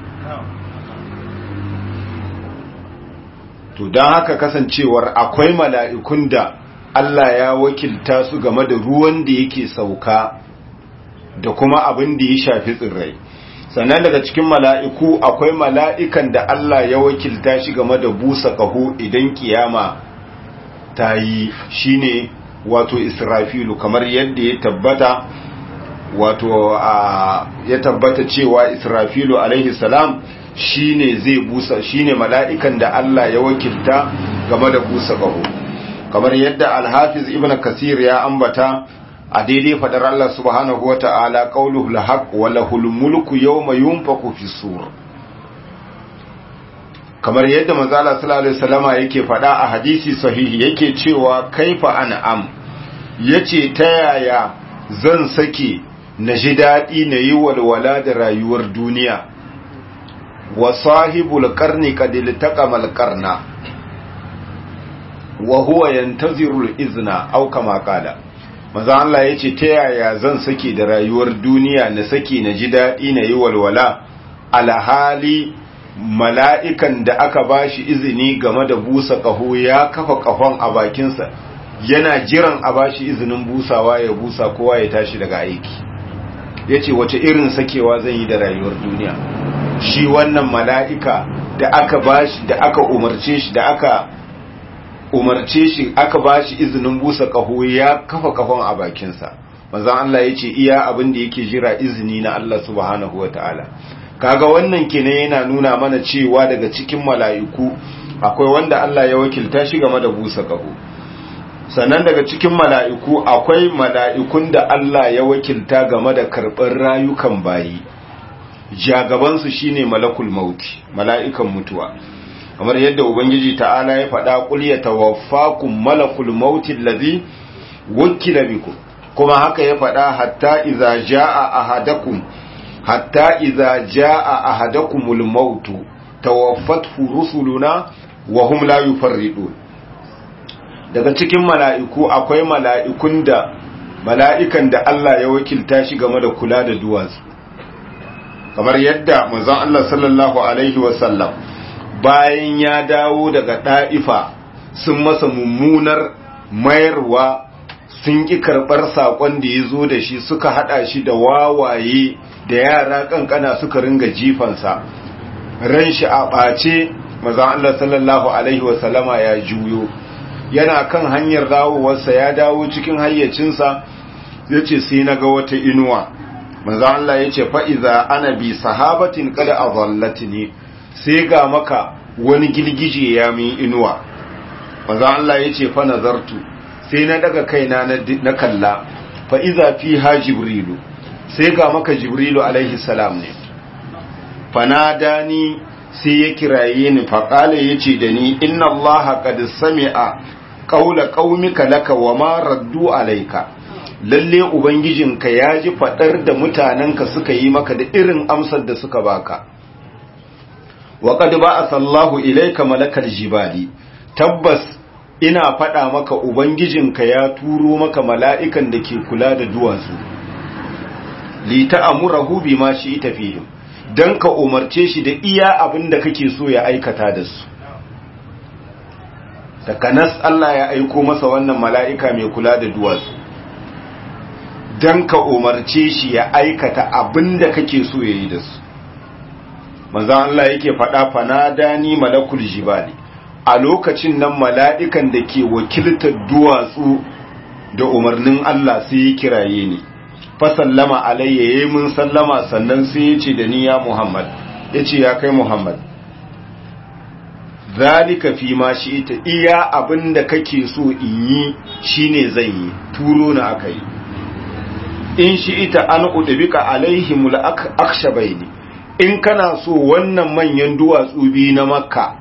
to don haka kasancewar akwai mala'ikun da Allah ya wakilta su game da ruwan da yake sauka da kuma abin da ya shafi tsirrai sannan daga cikin mala'iku akwai mala'ikan da Allah ya wakilta shi game da busa ƙaho idan kiyama ta yi shi ne wato israfilu kamar yadda ya tabbata wato ya tabbata cewa israfilu alaihi salam shi ne zai busa shi ne mala'ikan da Allah ya wakilta game da busa ƙaho kamar yadda alhafiz ibn kasir ya ambata a daidai fadar Allah subhanahu wa ta'ala ƙauluhu lahaq wa lahul mulku yawma yunfaku fi sur kamar yadda manzo Allah sallallahu alaihi wasallama yake fada a hadisi sahihi yake cewa kaifa an'am yace ta yaya zan sake na ji dadi na yi walwala da rayuwar duniya wa sahibul qarni qad iltaqama al qarna wa huwa yantaziru al izna aw kama qala maza Allah ya ce ta yaya zan sake da rayuwar duniya na sake na ji daɗi na yi walwala alhali mala'ikan da aka ba shi izini game da busa ƙaho ya kafa ƙahon a bakinsa yana jiran a ba shi izinin busawa ya busa kowa ya tashi daga aiki ya ce wace irin sakewa zan yi da rayuwar duniya shi wannan mala'ika da aka ba shi da aka umarce shi da aka umarce shi aka ba shi izinin busa ƙaho ya kafa ƙahon a bakinsa manzan Allah ya ce iya abin da yake jira izini na Allah subhanahu wa ta'ala kaga wannan kenan yana nuna mana cewa daga cikin mala'iku akwai wanda Allah ya wakilta shi game da busa ƙaho sannan daga cikin mala'iku akwai mala'ikun da Allah ya wakilta game da karɓar rayukan bayi jagabansu shine malakul mauti mala'ikan mutuwa kamar yadda ubangiji ta'ala ya faɗa qul yatawaffakum malakul mauti allazi wukila bikum kuma haka ya faɗa hatta idza jaa ahadakum hatta idza jaa ahadakumul maut tawaffathu rusuluna wa hum la yufarridun daga cikin mala'iku akwai mala'ikun da mala'ikan da Allah ya wakilta shi game da kula da duwatsu kamar yadda manzon Allah sallallahu alaihi wasallam bayan ya dawo daga ɗa'ifa sun masa mummunar mayarwa sun ƙi karɓar saƙon da ya zo da shi suka haɗa shi da wawaye da yara ƙanƙana suka ringa jifansa ran shi a ɓace mazan Allah sallallahu Alaihi wasallama ya juyo yana kan hanyar dawowarsa ya dawo cikin hayyacinsa ya ce sai na ga wata inuwa mazan Allah ya ce fa'iza ana bi sahabatin kada a zallati ne sai ga maka wani girgije ya min inuwa maza Allah ya ce fa nazartu sai na daga kaina na kalla fa iza fiha jibrilu sai ga maka jibrilu alaihi salam ne fanadani sai ya kiraye ni fa qala yace da ni inna Allah qad sami'a qawla qaumika laka wa ma raddu alayka lalle ubangijinka ya ji fadar da mutanenka suka yi maka da irin amsar da suka baka wa qad ba'atha Allahu ilayka malakal jibali tabbas ina faɗa maka ubangijinka ya turo maka mala'ikan da ke kula da duwatsu li ta'amurahu bima shi ita fihim dan ka umarce shi da iya abin da kake so ya aikata da su takanas Allah ya aiko masa wannan mala'ika mai kula da duwatsu dan ka umarce shi ya aikata abin da kake so ya yi da su manzan Allah yake faɗa fanadani malakul jibali a lokacin nan mala'ikan da ke wakiltar duwatsu da umarnin Allah sai ya kiraye ni fa sallama alayya yayi mun sallama sannan sai ya ce da ni ya Muhammad ya ce ya kai Muhammad zalika fi ma shi ita iya abinda kake so in yi shine zan yi turo na akai in shi ita an udbika alaihimul akshabaini in kana so wannan manyan duwatsu biyu na makka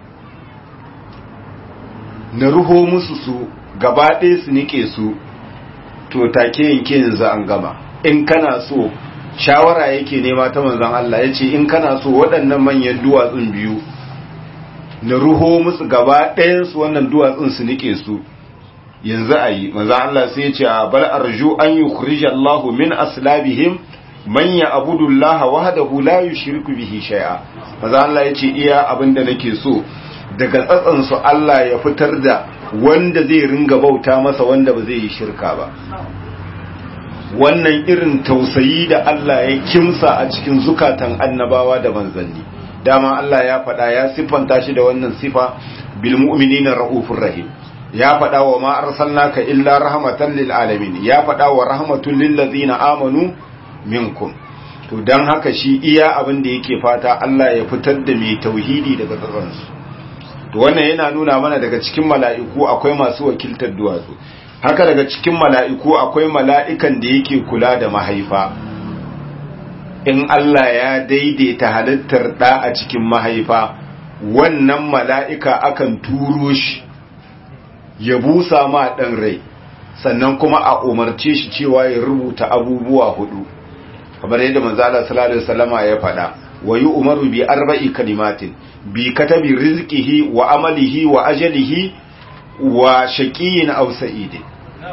na ruho musu su gaba ɗaya su nike su to take yanke yanzu an gama in kana so shawara yake nema ta manzon Allah ya ce in kana so waɗannan manyan duwatsun biyu na ruho musu gaba ɗayansu wannan duwatsun su nike su yanzu a yi manzon Allah sai ya ce a bal arju an yi Allahu min aslabihim man ya abudullaha wahdahu la yushriku bihi shay'a manzon Allah ya ce iya abinda nake so daga tsatsan su Allah ya fitar da wanda zai ringa bauta masa wanda ba zai yi shirka ba wannan irin tausayi da Allah ya kimsa a cikin zukatan annabawa da manzanni dama Allah ya faɗa ya siffanta shi da wannan sifa bil mu'minina raufur rahim ya faɗa wa ma arsalnaka illa rahmatan lil alamin ya faɗa wa rahmatul lil ladzina amanu minkum to dan haka shi iya abin da yake fata Allah ya fitar da mai tauhidi daga tsatsansu to wannan yana nuna mana daga cikin mala'iku akwai masu wakiltar duwatsu haka daga cikin mala'iku akwai mala'ikan da yake kula da mahaifa in Allah ya daidaita halittar ɗa a cikin mahaifa wannan mala'ika akan turo shi ya busa ma ɗan rai sannan kuma a umarce shi cewa ya rubuta abubuwa hudu kamar yadda manzala sallallahu alaihi wasallama ya faɗa wa yi umaru bi arba'i kalimatin bi katabi rizqihi wa amalihi wa ajalihi wa shaqiyin aw sa'idin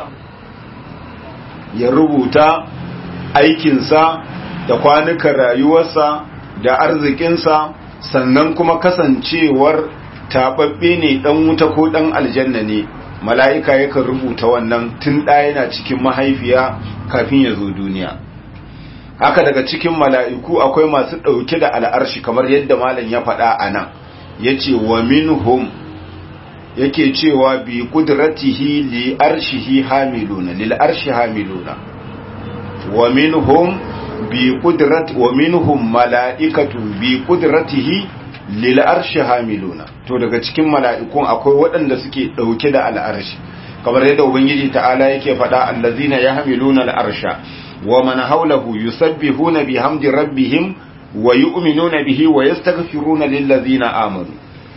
ya rubuta aikinsa da kwanukan rayuwarsa da arzikinsa sannan kuma kasancewar taɓaɓɓe ne ɗan wuta ko ɗan aljanna ne mala'ika yakan rubuta wannan tun ɗaya yana cikin mahaifiya kafin ya zo duniya haka daga cikin mala'iku akwai masu ɗauke da al'arshi kamar yadda malam ya faɗa a nan ya ce wa minhum yake cewa bi kudratihi li arshihi hamiluna lil arshi hamiluna wa minhum bi qudrat wa minhum mala'ikatu bi qudratihi lil arshi hamiluna to daga cikin mala'ikun akwai waɗanda suke dauke da al'arshi kamar yadda ubangiji ta'ala yake faɗa allazina yahmiluna al'arsha wa man hawlahu yusabbihuna bihamdi rabbihim wa yu'minuna bihi wa yastaghfiruna lil ladzina amanu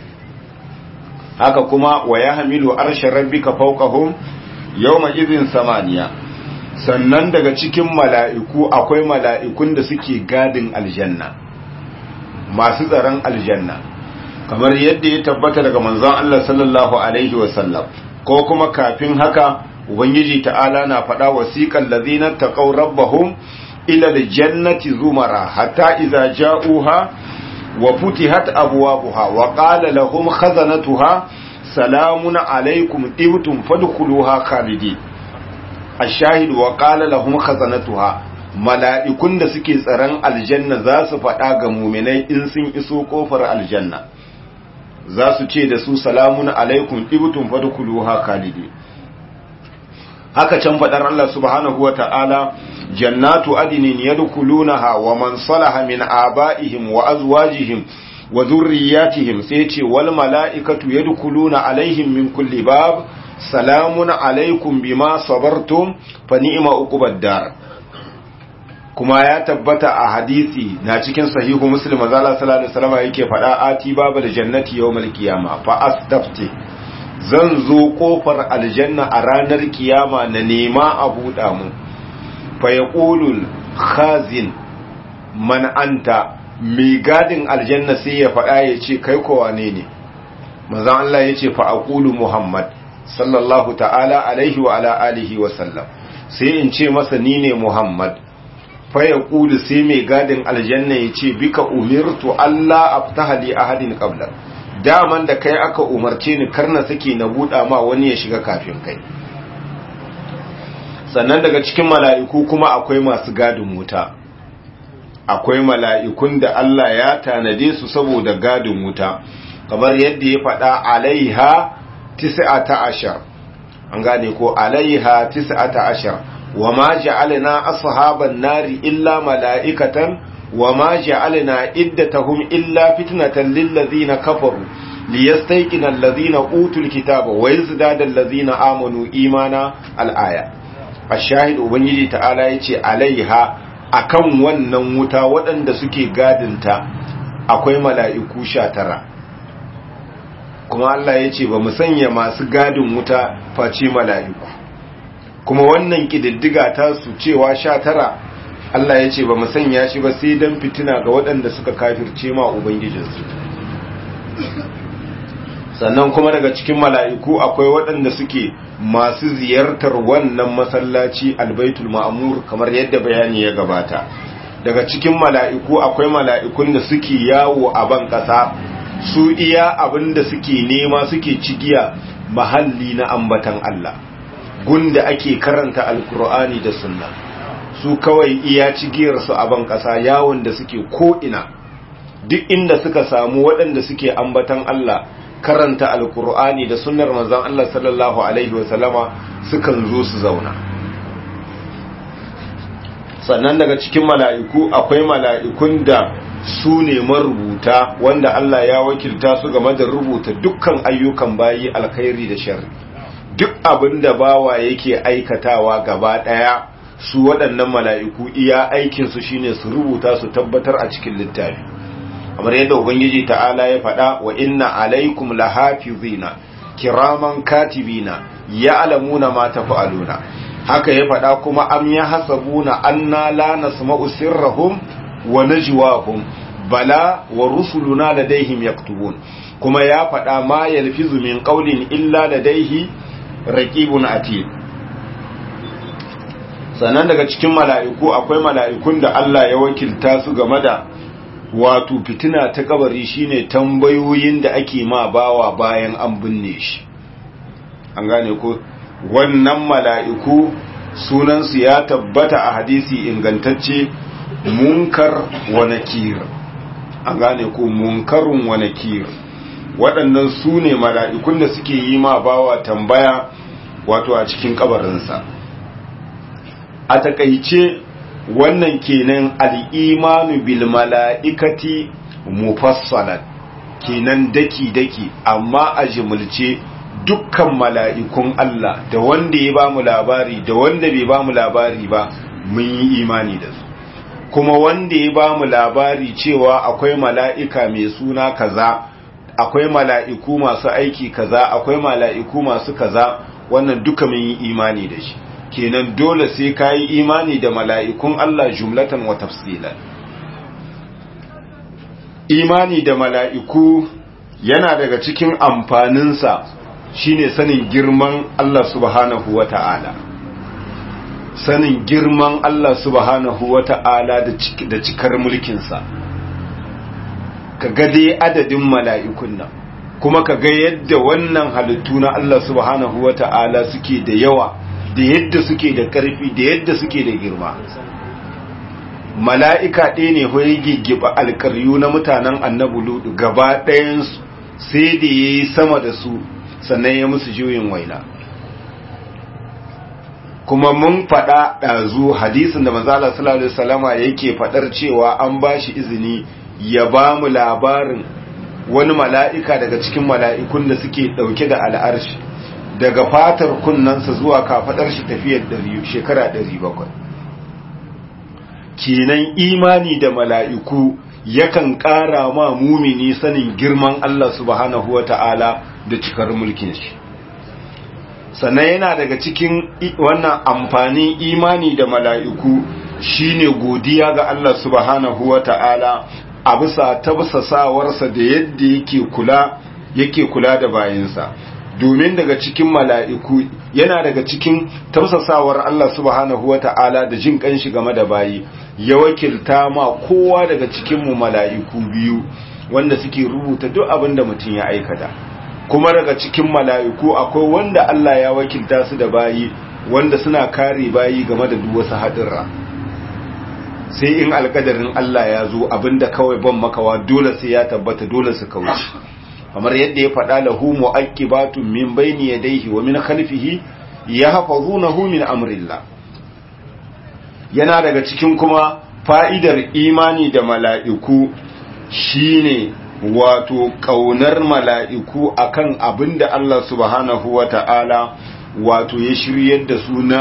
haka kuma wa ya hamilu arshen rabbika fawqahum yawma idhin samaniya sannan daga cikin mala'iku akwai mala'ikun da suke gadin aljanna masu tsaron aljanna kamar yadda ya tabbata daga manzon Allah sallallahu alaihi wasallam ko kuma kafin haka ubangiji ta'ala na faɗa wasiqal ladzina taqaw rabbahum ila aljannati zumara hatta idza ja'uha وفتحت أبوابها وقال لهم خزنتها سلام عليكم طبتم فادخلوها خالدين الشاهد وقال لهم خزنتها mala'ikun da suke tsaron aljanna za su faɗa ga muminai in sun iso ƙofar aljanna za su ce da su salamun alaikum ibtun fadkhuluha khalidi haka can faɗar Allah subhanahu wa ta'ala jannatu adinin yadkhulunaha wa man salaha min aba'ihim wa azwajihim wa dhurriyyatihim sai ce wal mala'ikatu yadkhuluna alaihim min kulli bab salamun alaikum bima sabartum fa ni'ma uqubad dar kuma ya tabbata a hadisi na cikin sahihu muslim azala sallallahu alaihi wasallam yake faɗa ati babal jannati yawmal qiyama fa astafti zan zo kofar aljanna a ranar kiyama na nema a buɗa mu fayaƙulul khazin man anta mai gadin aljanna sai ya faɗa ya ce kai kowa ne ne mazan Allah ya ce fa'aƙulu Muhammad sallallahu ta'ala alaihi wa ala alihi wa sallam sai in ce masa ni ne Muhammad fayaƙulu sai mai gadin aljanna ya ce bika umirtu Allah aftaha li ahadin qabla daman da kai aka umarce ni karna sake na buɗa ma wani ya shiga kafin kai sannan daga cikin mala'iku kuma akwai masu gadin wuta akwai mala'ikun da Allah ya tanade su saboda gadin wuta kamar yadda ya faɗa alaiha tis'ata ashar an gane ko alaiha tis'ata ashar wa ma ja'alna ashaban nari illa mala'ikatan wa ma ja'alna iddatahum illa fitnatan lil ladzina kafaru liyastayqina allazina utul kitaba wa yazdada allazina amanu imana al-aya ashahid ubangiji ta'ala yace alaiha akan wannan wuta waɗanda suke gadinta akwai mala'iku sha tara kuma Allah ya ce ba mu sanya masu gadin wuta face mala'iku kuma wannan ƙididdiga ta su cewa sha tara Allah ya ce ba mu sanya shi ba sai don fitina ga waɗanda suka kafirce ma Ubangijinsu sannan kuma daga cikin mala'iku akwai waɗanda suke masu ziyartar wannan masallaci albaitul ma'amur kamar yadda bayani ya gabata daga cikin mala'iku akwai mala'ikun da suke yawo a ban ƙasa su iya abin da suke nema suke cigiya mahalli na ambatan Allah gunda ake karanta alkur'ani da sunna su kawai iya cigiyarsu a ban ƙasa yawon da suke ko'ina duk inda suka samu waɗanda suke ambatan Allah karanta alkur'ani da sunnar manzon Allah sallallahu alaihi wasallama sukan zo su zauna sannan daga cikin mala'iku akwai mala'ikun da su ne marubuta wanda Allah ya wakilta su game da rubuta dukkan ayyukan bayi alkhairi da sharri duk abin da bawa yake aikatawa gaba ɗaya su waɗannan mala'iku iya aikinsu shine su rubuta su tabbatar a cikin littafi kamar yadda ubangiji ta'ala ya faɗa wa inna alaikum lahafizina kiraman katibina ya'lamuna ma taf'aluna haka ya faɗa kuma am yahsabuna anna la nasma'u sirrahum wa najwahum bala wa rusuluna ladaihim yaktubun kuma ya faɗa ma yalfizu min qawlin illa ladaihi raqibun atid sannan daga cikin mala'iku akwai mala'ikun da Allah ya wakilta su game da wato fitina ta kabari shine tambayoyin da ake ma bawa bayan an binne shi an gane ko wannan mala'iku sunansu ya tabbata a hadisi ingantacce munkar wa nakir an gane ko munkarun wa nakir waɗannan su ne mala'ikun da suke yi ma bawa tambaya wato a cikin kabarinsa a takaice wannan kenan al'imanu bil mala'ikati mufassalan kenan daki-daki amma a jimulce dukkan mala'ikun Allah da wanda ya ba mu labari da wanda bai ba mu labari ba mun yi imani da su kuma wanda ya ba mu labari cewa akwai mala'ika mai suna kaza akwai mala'iku masu aiki kaza akwai mala'iku masu kaza wannan duka mun yi imani da shi kenan dole sai ka yi imani da mala'ikun Allah jumlatan wa tafsilan imani da mala'iku yana daga cikin amfaninsa shine sanin girman Allah subhanahu wa ta'ala sanin girman Allah subhanahu wa ta'ala da cikar mulkinsa ka gade adadin mala'ikun nan kuma ka ga yadda wannan halittu na Allah subhanahu wa ta'ala suke da yawa da yadda suke da ƙarfi da yadda suke da girma mala'ika ɗaya ne hoyi giggiba alƙaryu na mutanen annabu ludu gaba ɗayansu sai da ya yi sama da su sannan ya musu juyin waina kuma mun faɗa ɗazu hadisin da mazala salallahu salama yake faɗar cewa an ba shi izini ya ba mu labarin wani mala'ika daga cikin mala'ikun da suke ɗauke da al'arshi daga fatar kunnansa zuwa kafaɗar shi tafiyar shekara ɗari bakwai kenan imani da mala'iku yakan ƙara ma mumini sanin girman Allah subhanahu wa ta'ala da cikar mulkin shi sannan yana daga cikin wannan amfanin imani da mala'iku shine godiya ga Allah subhanahu wa ta'ala a bisa tabsasawarsa da yadda yake kula yake kula da bayinsa domin daga cikin mala'iku yana daga cikin tausasawar Allah subhanahu wa ta'ala da jin kanshi game da bayi ya wakilta ma kowa daga cikinmu mala'iku biyu wanda suke rubuta duk abin da mutum ya aikata kuma daga cikin mala'iku akwai wanda Allah ya wakilta su da bayi wanda suna kare bayi game da duk wasu haɗurra sai in alkadarin Allah ya zo abinda kawai ban makawa dole sai ya tabbata dole su kauce kamar yadda ya faɗa lahu mu'aqibatun min bayni yadayhi wa min khalfihi yahfazunahu min amrillah yana daga cikin kuma fa'idar imani da mala'iku shine wato kaunar mala'iku akan abinda Allah subhanahu wata'ala wato ya shiryar da su na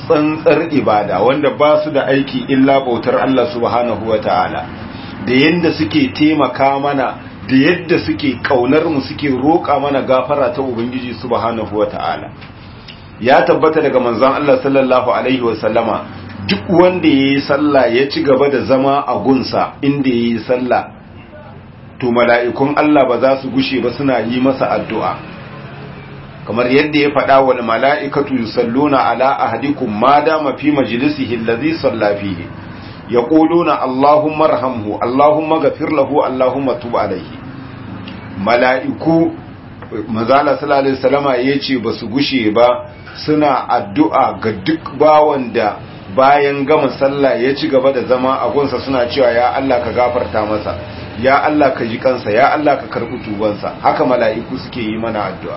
tsantsar ibada wanda ba su da aiki illa bautar Allah subhanahu wa ta'ala da yadda suke taimaka mana da yadda suke kaunar mu suke roƙa mana gafara ta ubangiji subhanahu wa ta'ala ya tabbata daga manzon Allah sallallahu alaihi wa sallama duk wanda yayi sallah ya ci gaba da zama a gunsa inda yayi sallah to mala'ikun Allah ba za su gushe ba suna yi masa addu'a kamar yadda ya faɗa wa mala'ikatu yusalluna ala ahadikum ma dama fi majlisihi allazi salla fihi yaquluna allahumma arhamhu allahumma ghafir lahu allahumma tub alayhi mala'iku mazala sallallahu alaihi wasallama yace basu gushe ba suna addu'a ga duk bawan da bayan gama sallah ya ci gaba da zama a gunsa suna cewa ya Allah ka gafarta masa ya Allah ka ji kansa ya Allah ka karɓi tubansa haka mala'iku suke yi mana addu'a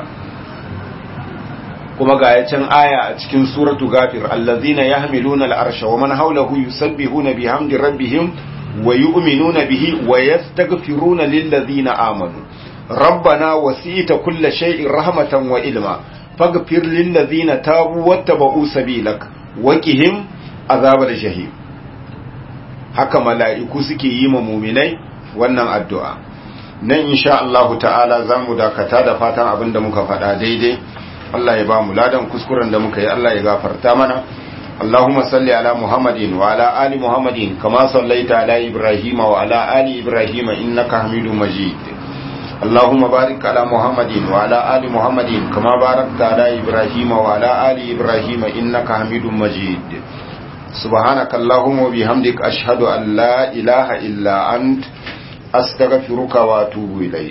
kuma ga yacin aya a cikin suratu gafir allazina yahmiluna al'arsha wa man hawlahu yusabbihuna bihamdi rabbihim wa yu'minuna bihi wa yastaghfiruna lillazina amanu rabbana wasi'ta kulla shay'in rahmatan wa ilma faghfir lillazina tabu wattaba'u sabilak wa qihim azabal jahim haka mala'iku suke yi ma mu'minai wannan addu'a nan insha Allah ta'ala zamu dakata da fatan abinda muka faɗa daidai Allah ya ba mu ladan kuskuren da muka yi Allah ya gafarta mana Allahumma salli ala Muhammadin wa ala ali Muhammadin kama sallaita ala Ibrahim wa ala ali Ibrahim innaka Hamidum Majid Allahumma barik ala Muhammadin wa ala ali Muhammadin kama barakta ala Ibrahim wa ala ali Ibrahim innaka Hamidum Majid سبحانك اللهم وبحمدك أشهد أن لا إله إلا أنت أستغفرك وأتوب إليك